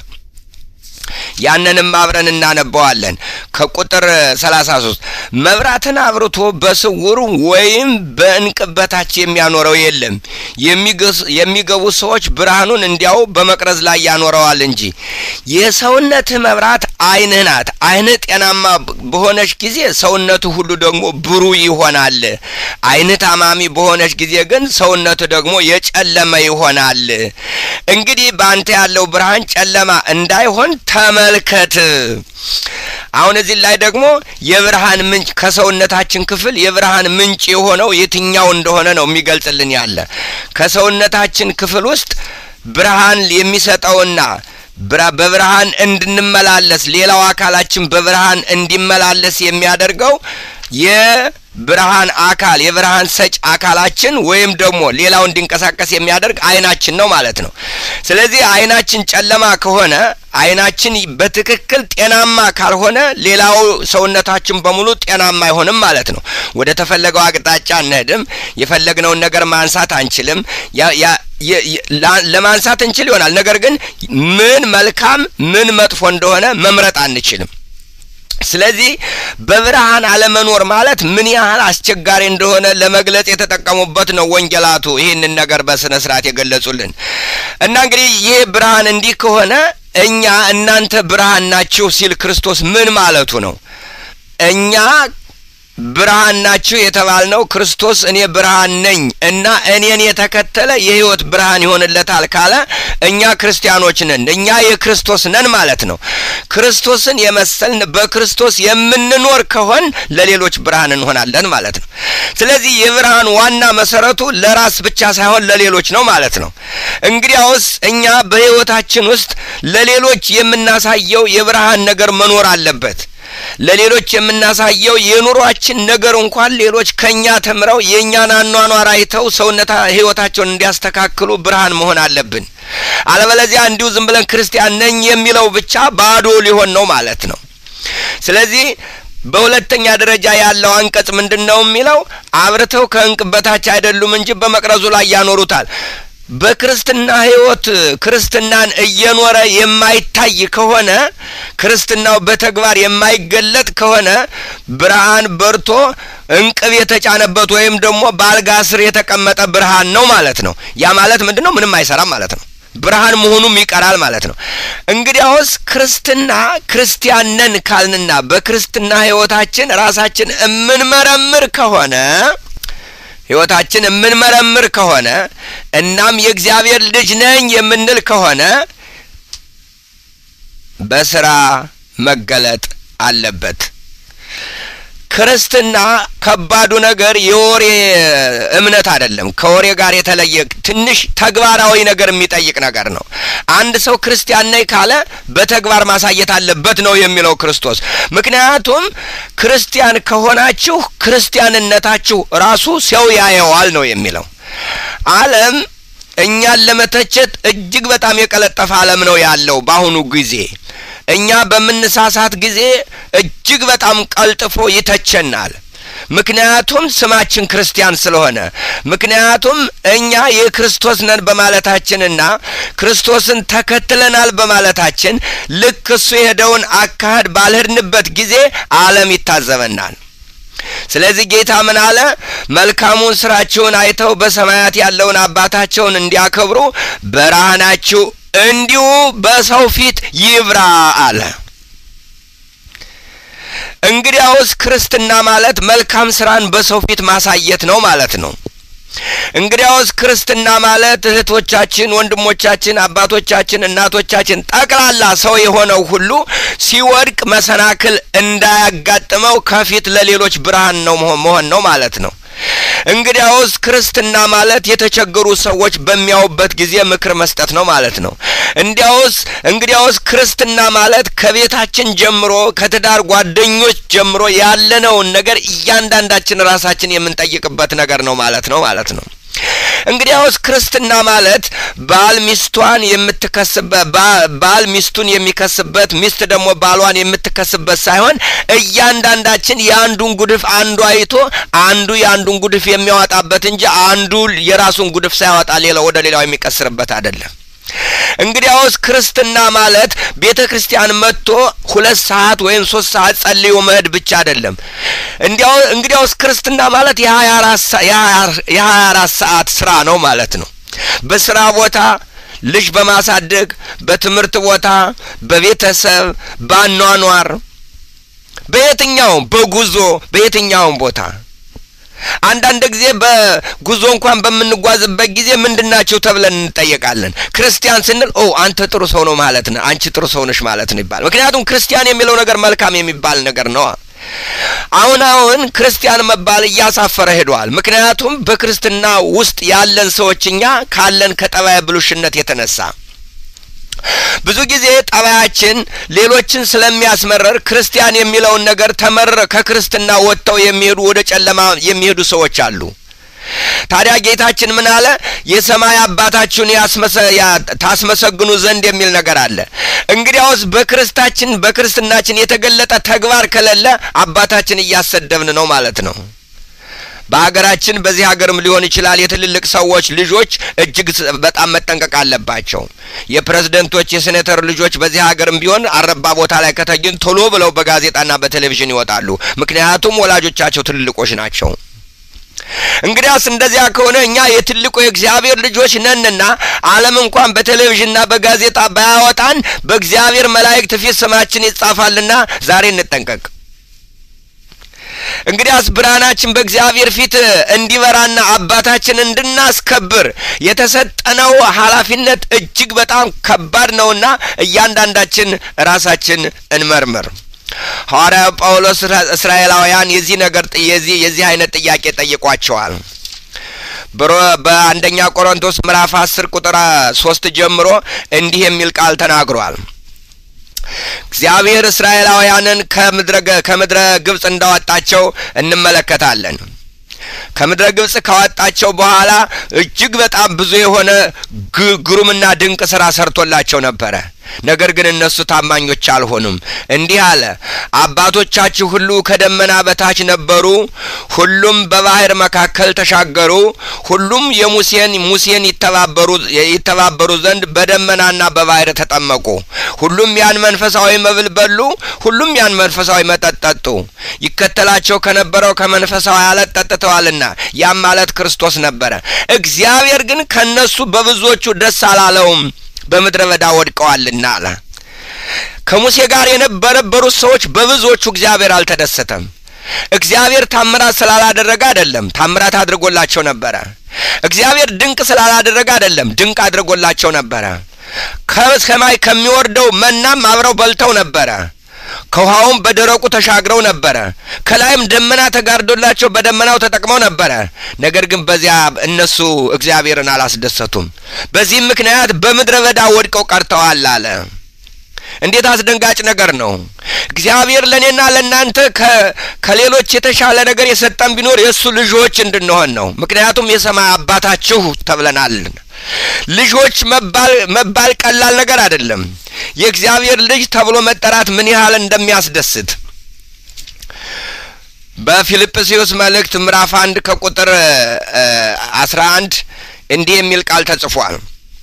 ያንንም አብረን እናነባዋለን። ከቁጥር 33 መብራትን አብርቶ በስውር ወይም በእንቅብ በታች የሚያኖረው የለም፣ የሚገቡ ሰዎች ብርሃኑን እንዲያው በመቅረዝ ላይ ያኖረዋል እንጂ። የሰውነትህ መብራት ዓይንህ ናት። ዓይንህ ጤናማ በሆነች ጊዜ ሰውነቱ ሁሉ ደግሞ ብሩህ ይሆናል። ዓይንህ ታማሚ በሆነች ጊዜ ግን ሰውነቱ ደግሞ የጨለመ ይሆናል። እንግዲህ በአንተ ያለው ብርሃን ጨለማ እንዳይሆን ተመልከት። አሁን እዚህ ላይ ደግሞ የብርሃን ምንጭ ከሰውነታችን ክፍል የብርሃን ምንጭ የሆነው የትኛው እንደሆነ ነው የሚገልጽልን ያለ ከሰውነታችን ክፍል ውስጥ ብርሃን የሚሰጠውና በብርሃን እንድንመላለስ ሌላው አካላችን በብርሃን እንዲመላለስ የሚያደርገው የብርሃን አካል የብርሃን ሰጭ አካላችን ወይም ደግሞ ሌላው እንዲንቀሳቀስ የሚያደርግ ዓይናችን ነው ማለት ነው። ስለዚህ ዓይናችን ጨለማ ከሆነ ዓይናችን በትክክል ጤናማ ካልሆነ ሌላው ሰውነታችን በሙሉ ጤናማ አይሆንም ማለት ነው። ወደ ተፈለገው አቅጣጫ አንሄድም። የፈለግነውን ነገር ማንሳት አንችልም። ለማንሳት እንችል ይሆናል፣ ነገር ግን ምን መልካም ምን መጥፎ እንደሆነ መምረጥ አንችልም። ስለዚህ በብርሃን አለመኖር ማለት ምን ያህል አስቸጋሪ እንደሆነ ለመግለጽ የተጠቀሙበት ነው ወንጌላቱ ይህንን ነገር በስነ ስርዓት የገለጹልን እና እንግዲህ ይህ ብርሃን እንዲህ ከሆነ እኛ እናንተ ብርሃን ናችሁ ሲል ክርስቶስ ምን ማለቱ ነው? እኛ ብርሃን ናችሁ የተባልነው ክርስቶስ እኔ ብርሃን ነኝ እና እኔን የተከተለ የሕይወት ብርሃን ይሆንለታል ካለ እኛ ክርስቲያኖች ነን፣ እኛ የክርስቶስ ነን ማለት ነው። ክርስቶስን የመሰልን በክርስቶስ የምንኖር ከሆን ለሌሎች ብርሃን እንሆናለን ማለት ነው። ስለዚህ የብርሃን ዋና መሰረቱ ለራስ ብቻ ሳይሆን ለሌሎች ነው ማለት ነው። እንግዲያውስ እኛ በሕይወታችን ውስጥ ለሌሎች የምናሳየው የብርሃን ነገር መኖር አለበት። ለሌሎች የምናሳየው የኑሯችን ነገር እንኳን ሌሎች ከኛ ተምረው የእኛን አኗኗር አይተው ሰውነታ ህይወታቸውን እንዲያስተካክሉ ብርሃን መሆን አለብን። አለበለዚያ እንዲሁ ዝም ብለን ክርስቲያን ነኝ የሚለው ብቻ ባዶ ሊሆን ነው ማለት ነው። ስለዚህ በሁለተኛ ደረጃ ያለው አንቀጽ ምንድን ነው የሚለው? አብርተው ከእንቅብ በታች አይደሉም እንጂ በመቅረዙ ላይ ያኖሩታል። በክርስትና ህይወት ክርስትናን እየኖረ የማይታይ ከሆነ ክርስትናው በተግባር የማይገለጥ ከሆነ ብርሃን በርቶ እንቅብ የተጫነበት ወይም ደግሞ በአልጋ ስር የተቀመጠ ብርሃን ነው ማለት ነው። ያ ማለት ምንድን ነው? ምንም አይሰራም ማለት ነው። ብርሃን መሆኑም ይቀራል ማለት ነው። እንግዲያውስ ክርስትና ክርስቲያን ነን ካልንና በክርስትና ህይወታችን ራሳችን እምንመረምር ከሆነ ህይወታችን የምንመረምር ከሆነ እናም የእግዚአብሔር ልጅ ነኝ የምንል ከሆነ በስራ መገለጥ አለበት። ክርስትና ከባዱ ነገር የወሬ እምነት አይደለም። ከወሬ ጋር የተለየ ትንሽ ተግባራዊ ነገር የሚጠይቅ ነገር ነው። አንድ ሰው ክርስቲያን ነኝ ካለ በተግባር ማሳየት አለበት ነው የሚለው ክርስቶስ። ምክንያቱም ክርስቲያን ከሆናችሁ ክርስቲያንነታችሁ ራሱ ሰው ያየዋል ነው የሚለው። ዓለም እኛን ለመተቸት እጅግ በጣም የቀለጠፈ ዓለም ነው ያለው በአሁኑ ጊዜ። እኛ በምንሳሳት ጊዜ እጅግ በጣም ቀልጥፎ ይተቸናል። ምክንያቱም ስማችን ክርስቲያን ስለሆነ፣ ምክንያቱም እኛ የክርስቶስ ነን በማለታችንና ክርስቶስን ተከትለናል በማለታችን ልክ እሱ የሄደውን አካሄድ ባልሄድንበት ጊዜ ዓለም ይታዘበናል። ስለዚህ ጌታ ምን አለ? መልካሙን ስራችሁን አይተው በሰማያት ያለውን አባታቸውን እንዲያከብሩ ብርሃናችሁ እንዲሁ በሰው ፊት ይብራ አለ። እንግዲያውስ ክርስትና ማለት መልካም ስራን በሰው ፊት ማሳየት ነው ማለት ነው። እንግዲያውስ ክርስትና ማለት እህቶቻችን፣ ወንድሞቻችን፣ አባቶቻችን፣ እናቶቻችን ጠቅላላ ሰው የሆነው ሁሉ ሲወድቅ መሰናክል እንዳያጋጥመው ከፊት ለሌሎች ብርሃን ነው መሆን ነው ማለት ነው። እንግዲያውስ ክርስትና ማለት የተቸገሩ ሰዎች በሚያዩበት ጊዜ ምክር መስጠት ነው ማለት ነው። እንዲያውስ እንግዲያውስ ክርስትና ማለት ከቤታችን ጀምሮ ከትዳር ጓደኞች ጀምሮ ያለነውን ነገር እያንዳንዳችን ራሳችን የምንጠይቅበት ነገር ነው ማለት ነው ማለት ነው። እንግዲያውስ ክርስትና ማለት ባል ሚስቷን የምትከስበት ባል ሚስቱን የሚከስበት ሚስት ደግሞ ባሏን የምትከስበት ሳይሆን እያንዳንዳችን የአንዱን ጉድፍ አንዱ አይቶ አንዱ የአንዱን ጉድፍ የሚያወጣበት እንጂ አንዱ የራሱን ጉድፍ ሳያወጣ ሌላው ወደ ሌላው የሚቀስርበት አይደለም። እንግዲያውስ ክርስትና ማለት ቤተ ክርስቲያን መጥቶ ሁለት ሰዓት ወይም ሶስት ሰዓት ጸልዮ መሄድ ብቻ አይደለም። እንዲያው እንግዲያውስ ክርስትና ማለት የሀያ አራት ሰዓት ስራ ነው ማለት ነው። በስራ ቦታ ልጅ በማሳደግ በትምህርት ቦታ፣ በቤተሰብ፣ በአኗኗር፣ በየትኛውም በጉዞ በየትኛውም ቦታ አንዳንድ ጊዜ በጉዞ እንኳን በምንጓዝበት ጊዜ ምንድናቸው ተብለን እንጠየቃለን። ክርስቲያን ስንል ኦ አንተ ጥሩ ሰው ነው ማለት ነው፣ አንቺ ጥሩ ሰው ነሽ ማለት ነው ይባል። ምክንያቱም ክርስቲያን የሚለው ነገር መልካም የሚባል ነገር ነው። አሁን አሁን ክርስቲያን መባል እያሳፈረ ሄደዋል። ምክንያቱም በክርስትና ውስጥ ያለን ሰዎች እኛ ካለን ከጠባይ ብሉሽነት የተነሳ ብዙ ጊዜ ጠባያችን ሌሎችን ስለሚያስመረር ክርስቲያን የሚለውን ነገር ተመረረ ከክርስትና ወጥተው የሚሄዱ ወደ ጨለማ የሚሄዱ ሰዎች አሉ። ታዲያ ጌታችን ምን አለ? የሰማይ አባታችሁን ታስመሰግኑ ዘንድ የሚል ነገር አለ። እንግዲያውስ በክርስታችን በክርስትናችን የተገለጠ ተግባር ከሌለ አባታችን እያሰደብን ነው ማለት ነው። በሀገራችን በዚህ ሀገርም ሊሆን ይችላል የትልልቅ ሰዎች ልጆች እጅግ በጣም መጠንቀቅ አለባቸው። የፕሬዝደንቶች የሴኔተር ልጆች በዚህ ሀገርም ቢሆን አረባ ቦታ ላይ ከተገኙ ቶሎ ብለው በጋዜጣና በቴሌቪዥን ይወጣሉ። ምክንያቱም ወላጆቻቸው ትልልቆች ናቸው። እንግዲያስ እንደዚያ ከሆነ እኛ የትልቁ የእግዚአብሔር ልጆች ነንና ዓለም እንኳን በቴሌቪዥንና በጋዜጣ ባያወጣን በእግዚአብሔር መላእክት ፊት ስማችን ይጻፋልና ዛሬ እንጠንቀቅ። እንግዲያስ ብርሃናችን በእግዚአብሔር ፊት እንዲበራና አባታችን እንድናስከብር የተሰጠነው ኃላፊነት እጅግ በጣም ከባድ ነውና እያንዳንዳችን ራሳችን እንመርምር። ሐዋርያው ጳውሎስ እስራኤላውያን የዚህ ነገር የዚህ የዚህ አይነት ጥያቄ ጠይቋቸዋል። በአንደኛ ቆሮንቶስ ምዕራፍ አስር ቁጥር ሶስት ጀምሮ እንዲህ የሚል ቃል ተናግሯል። እግዚአብሔር እስራኤላውያንን ከምድረ ግብፅ እንዳወጣቸው እንመለከታለን። ከምድረ ግብፅ ካወጣቸው በኋላ እጅግ በጣም ብዙ የሆነ ግሩምና ድንቅ ስራ ሰርቶላቸው ነበረ። ነገር ግን እነሱ ታማኞች አልሆኑም። እንዲህ አለ፣ አባቶቻችሁ ሁሉ ከደመና በታች ነበሩ፣ ሁሉም በባህር መካከል ተሻገሩ፣ ሁሉም የሙሴን ሙሴን ይተባበሩ ይተባበሩ ዘንድ በደመናና በባህር ተጠመቁ፣ ሁሉም ያን መንፈሳዊ መብል በሉ፣ ሁሉም ያን መንፈሳዊ መጠጥ ጠጡ። ይከተላቸው ከነበረው ከመንፈሳዊ አለት ጠጥተዋልና፣ ያም ማለት ክርስቶስ ነበረ። እግዚአብሔር ግን ከነሱ በብዙዎቹ ደስ አላለውም በምድረ በዳ ወድቀዋልና አለ። ከሙሴ ጋር የነበረበሩት ሰዎች በብዙዎቹ እግዚአብሔር አልተደሰተም። እግዚአብሔር ታምራት ስላላደረገ አይደለም፣ ታምራት አድርጎላቸው ነበረ። እግዚአብሔር ድንቅ ስላላደረገ አይደለም፣ ድንቅ አድርጎላቸው ነበረ። ከሰማይ ከሚወርደው መናም አብረው በልተው ነበረ። ከውሃውም በደረቁ ተሻግረው ነበረ። ከላይም ደመና ተጋርዶላቸው በደመናው ተጠቅመው ነበረ። ነገር ግን በዚያ እነሱ እግዚአብሔርን አላስደሰቱም። በዚህም ምክንያት በምድረ በዳ ወድቀው ቀርተዋል አለ። እንዴት አስደንጋጭ ነገር ነው! እግዚአብሔር ለእኔና ለእናንተ ከሌሎች የተሻለ ነገር የሰጠን ቢኖር የእሱ ልጆች እንድንሆን ነው። ምክንያቱም የሰማይ አባታችሁ ተብለናል። ልጆች መባል መባል ቀላል ነገር አይደለም። የእግዚአብሔር ልጅ ተብሎ መጠራት ምን ያህል እንደሚያስደስት በፊልጵስዩስ መልእክት ምዕራፍ አንድ ከቁጥር አስራ አንድ እንዲህ የሚል ቃል ተጽፏል።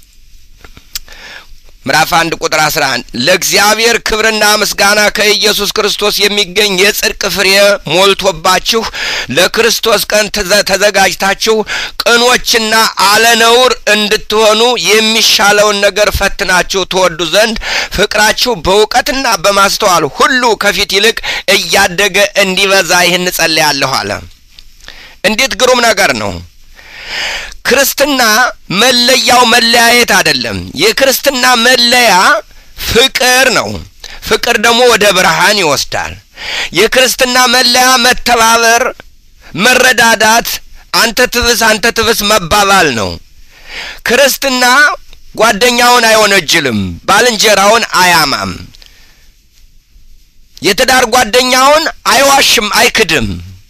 ምዕራፍ አንድ ቁጥር አስራ አንድ ለእግዚአብሔር ክብርና ምስጋና ከኢየሱስ ክርስቶስ የሚገኝ የጽድቅ ፍሬ ሞልቶባችሁ ለክርስቶስ ቀን ተዘጋጅታችሁ ቅኖችና አለነውር እንድትሆኑ የሚሻለውን ነገር ፈትናችሁ ትወዱ ዘንድ ፍቅራችሁ በእውቀትና በማስተዋል ሁሉ ከፊት ይልቅ እያደገ እንዲበዛ ይህን ጸልያለሁ አለ። እንዴት ግሩም ነገር ነው! ክርስትና መለያው መለያየት አይደለም። የክርስትና መለያ ፍቅር ነው። ፍቅር ደግሞ ወደ ብርሃን ይወስዳል። የክርስትና መለያ መተባበር፣ መረዳዳት፣ አንተ ትብስ አንተ ትብስ መባባል ነው። ክርስትና ጓደኛውን አይወነጅልም፣ ባልንጀራውን አያማም፣ የትዳር ጓደኛውን አይዋሽም፣ አይክድም።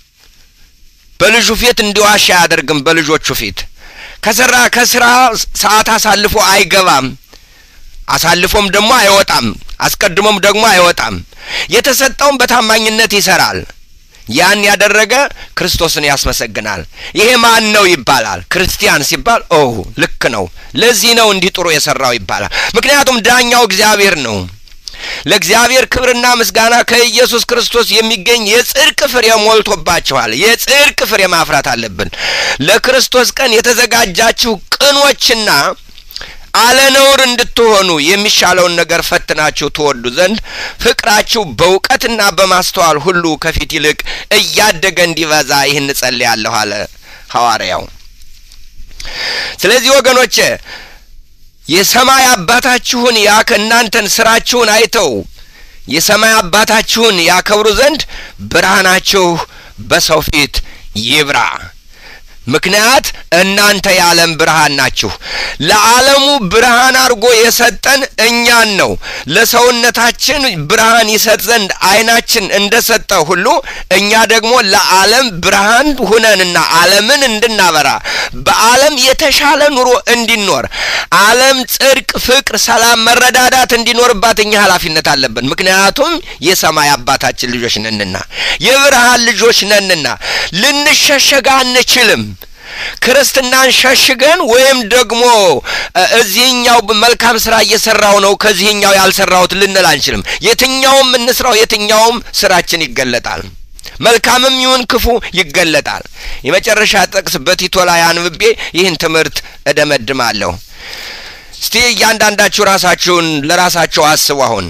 በልጁ ፊት እንዲዋሽ አያደርግም። በልጆቹ ፊት ከስራ ከስራ ሰዓት አሳልፎ አይገባም። አሳልፎም ደግሞ አይወጣም። አስቀድሞም ደግሞ አይወጣም። የተሰጠውን በታማኝነት ይሰራል። ያን ያደረገ ክርስቶስን ያስመሰግናል። ይሄ ማን ነው ይባላል። ክርስቲያን ሲባል ኦ ልክ ነው፣ ለዚህ ነው እንዲህ ጥሩ የሰራው ይባላል። ምክንያቱም ዳኛው እግዚአብሔር ነው። ለእግዚአብሔር ክብርና ምስጋና ከኢየሱስ ክርስቶስ የሚገኝ የጽድቅ ፍሬ ሞልቶባችኋል። የጽድቅ ፍሬ ማፍራት አለብን። ለክርስቶስ ቀን የተዘጋጃችሁ ቅኖችና አለነውር እንድትሆኑ የሚሻለውን ነገር ፈትናችሁ ትወዱ ዘንድ ፍቅራችሁ በእውቀትና በማስተዋል ሁሉ ከፊት ይልቅ እያደገ እንዲበዛ ይህን እጸልያለሁ አለ ሐዋርያው። ስለዚህ ወገኖቼ የሰማይ አባታችሁን ያከ እናንተን ስራችሁን አይተው የሰማይ አባታችሁን ያከብሩ ዘንድ ብርሃናችሁ በሰው ፊት ይብራ። ምክንያት እናንተ የዓለም ብርሃን ናችሁ። ለዓለሙ ብርሃን አድርጎ የሰጠን እኛን ነው። ለሰውነታችን ብርሃን ይሰጥ ዘንድ ዓይናችን እንደ ሰጠ ሁሉ እኛ ደግሞ ለዓለም ብርሃን ሁነንና ዓለምን እንድናበራ በዓለም የተሻለ ኑሮ እንዲኖር ዓለም ጽድቅ፣ ፍቅር፣ ሰላም፣ መረዳዳት እንዲኖርባት እኛ ኃላፊነት አለብን። ምክንያቱም የሰማይ አባታችን ልጆች ነንና የብርሃን ልጆች ነንና ልንሸሸግ አንችልም። ክርስትናን ሸሽገን ወይም ደግሞ እዚህኛው መልካም ስራ እየሰራው ነው ከዚህኛው ያልሰራሁት ልንል አንችልም። የትኛውም እንስራው የትኛውም ስራችን ይገለጣል። መልካምም ይሁን ክፉ ይገለጣል። የመጨረሻ ጥቅስ በቲቶ ላይ አንብቤ ይህን ትምህርት እደመድማለሁ። እስቲ እያንዳንዳችሁ ራሳችሁን ለራሳችሁ አስቡ። አሁን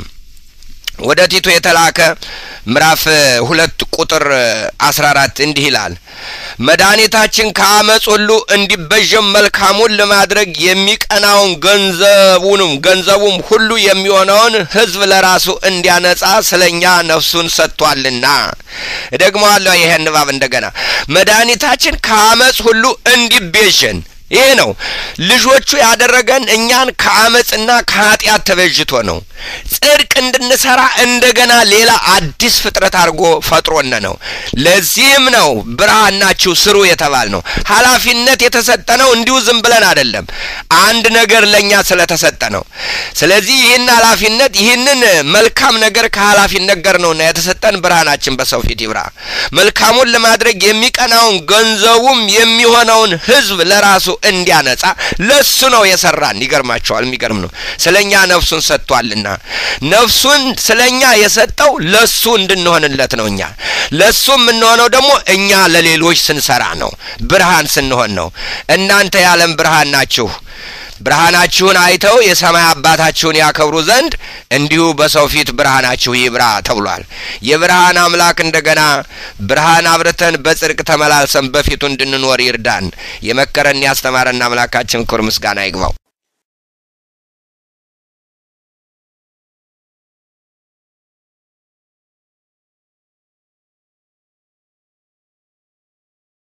ወደ ቲቶ የተላከ ምዕራፍ ሁለት ቁጥር አስራ አራት እንዲህ ይላል መድኃኒታችን ከአመፅ ሁሉ እንዲበዥም መልካሙን ለማድረግ የሚቀናውን ገንዘቡንም ገንዘቡም ሁሉ የሚሆነውን ሕዝብ ለራሱ እንዲያነጻ ስለ እኛ ነፍሱን ሰጥቷልና። እደግመዋለሁ ይሄን ንባብ እንደገና መድኃኒታችን ከአመፅ ሁሉ እንዲቤዥን ይሄ ነው ልጆቹ ያደረገን እኛን ከአመፅና ከኃጢአት ተበጅቶ ነው። ጽድቅ እንድንሰራ እንደገና ሌላ አዲስ ፍጥረት አድርጎ ፈጥሮነ ነው። ለዚህም ነው ብርሃን ናችሁ ስሩ የተባል ነው። ኃላፊነት የተሰጠ ነው። እንዲሁ ዝም ብለን አይደለም፣ አንድ ነገር ለእኛ ስለተሰጠ ነው። ስለዚህ ይህን ኃላፊነት ይህንን መልካም ነገር ከኃላፊነት ጋር ነውና የተሰጠን ብርሃናችን በሰው ፊት ይብራ። መልካሙን ለማድረግ የሚቀናውን ገንዘቡም የሚሆነውን ሕዝብ ለራሱ እንዲያነጻ ለሱ ነው የሰራን። ይገርማቸዋል። የሚገርም ነው። ስለ እኛ ነፍሱን ሰጥቷልና ነፍሱን ስለ እኛ የሰጠው ለሱ እንድንሆንለት ነው። እኛ ለሱ የምንሆነው ደግሞ እኛ ለሌሎች ስንሰራ ነው። ብርሃን ስንሆን ነው። እናንተ የዓለም ብርሃን ናችሁ። ብርሃናችሁን አይተው የሰማይ አባታችሁን ያከብሩ ዘንድ እንዲሁ በሰው ፊት ብርሃናችሁ ይብራ ተብሏል። የብርሃን አምላክ እንደገና ብርሃን አብርተን በጽድቅ ተመላልሰን በፊቱ እንድንኖር ይርዳን። የመከረን ያስተማረን አምላካችን ክብር ምስጋና ይግባው።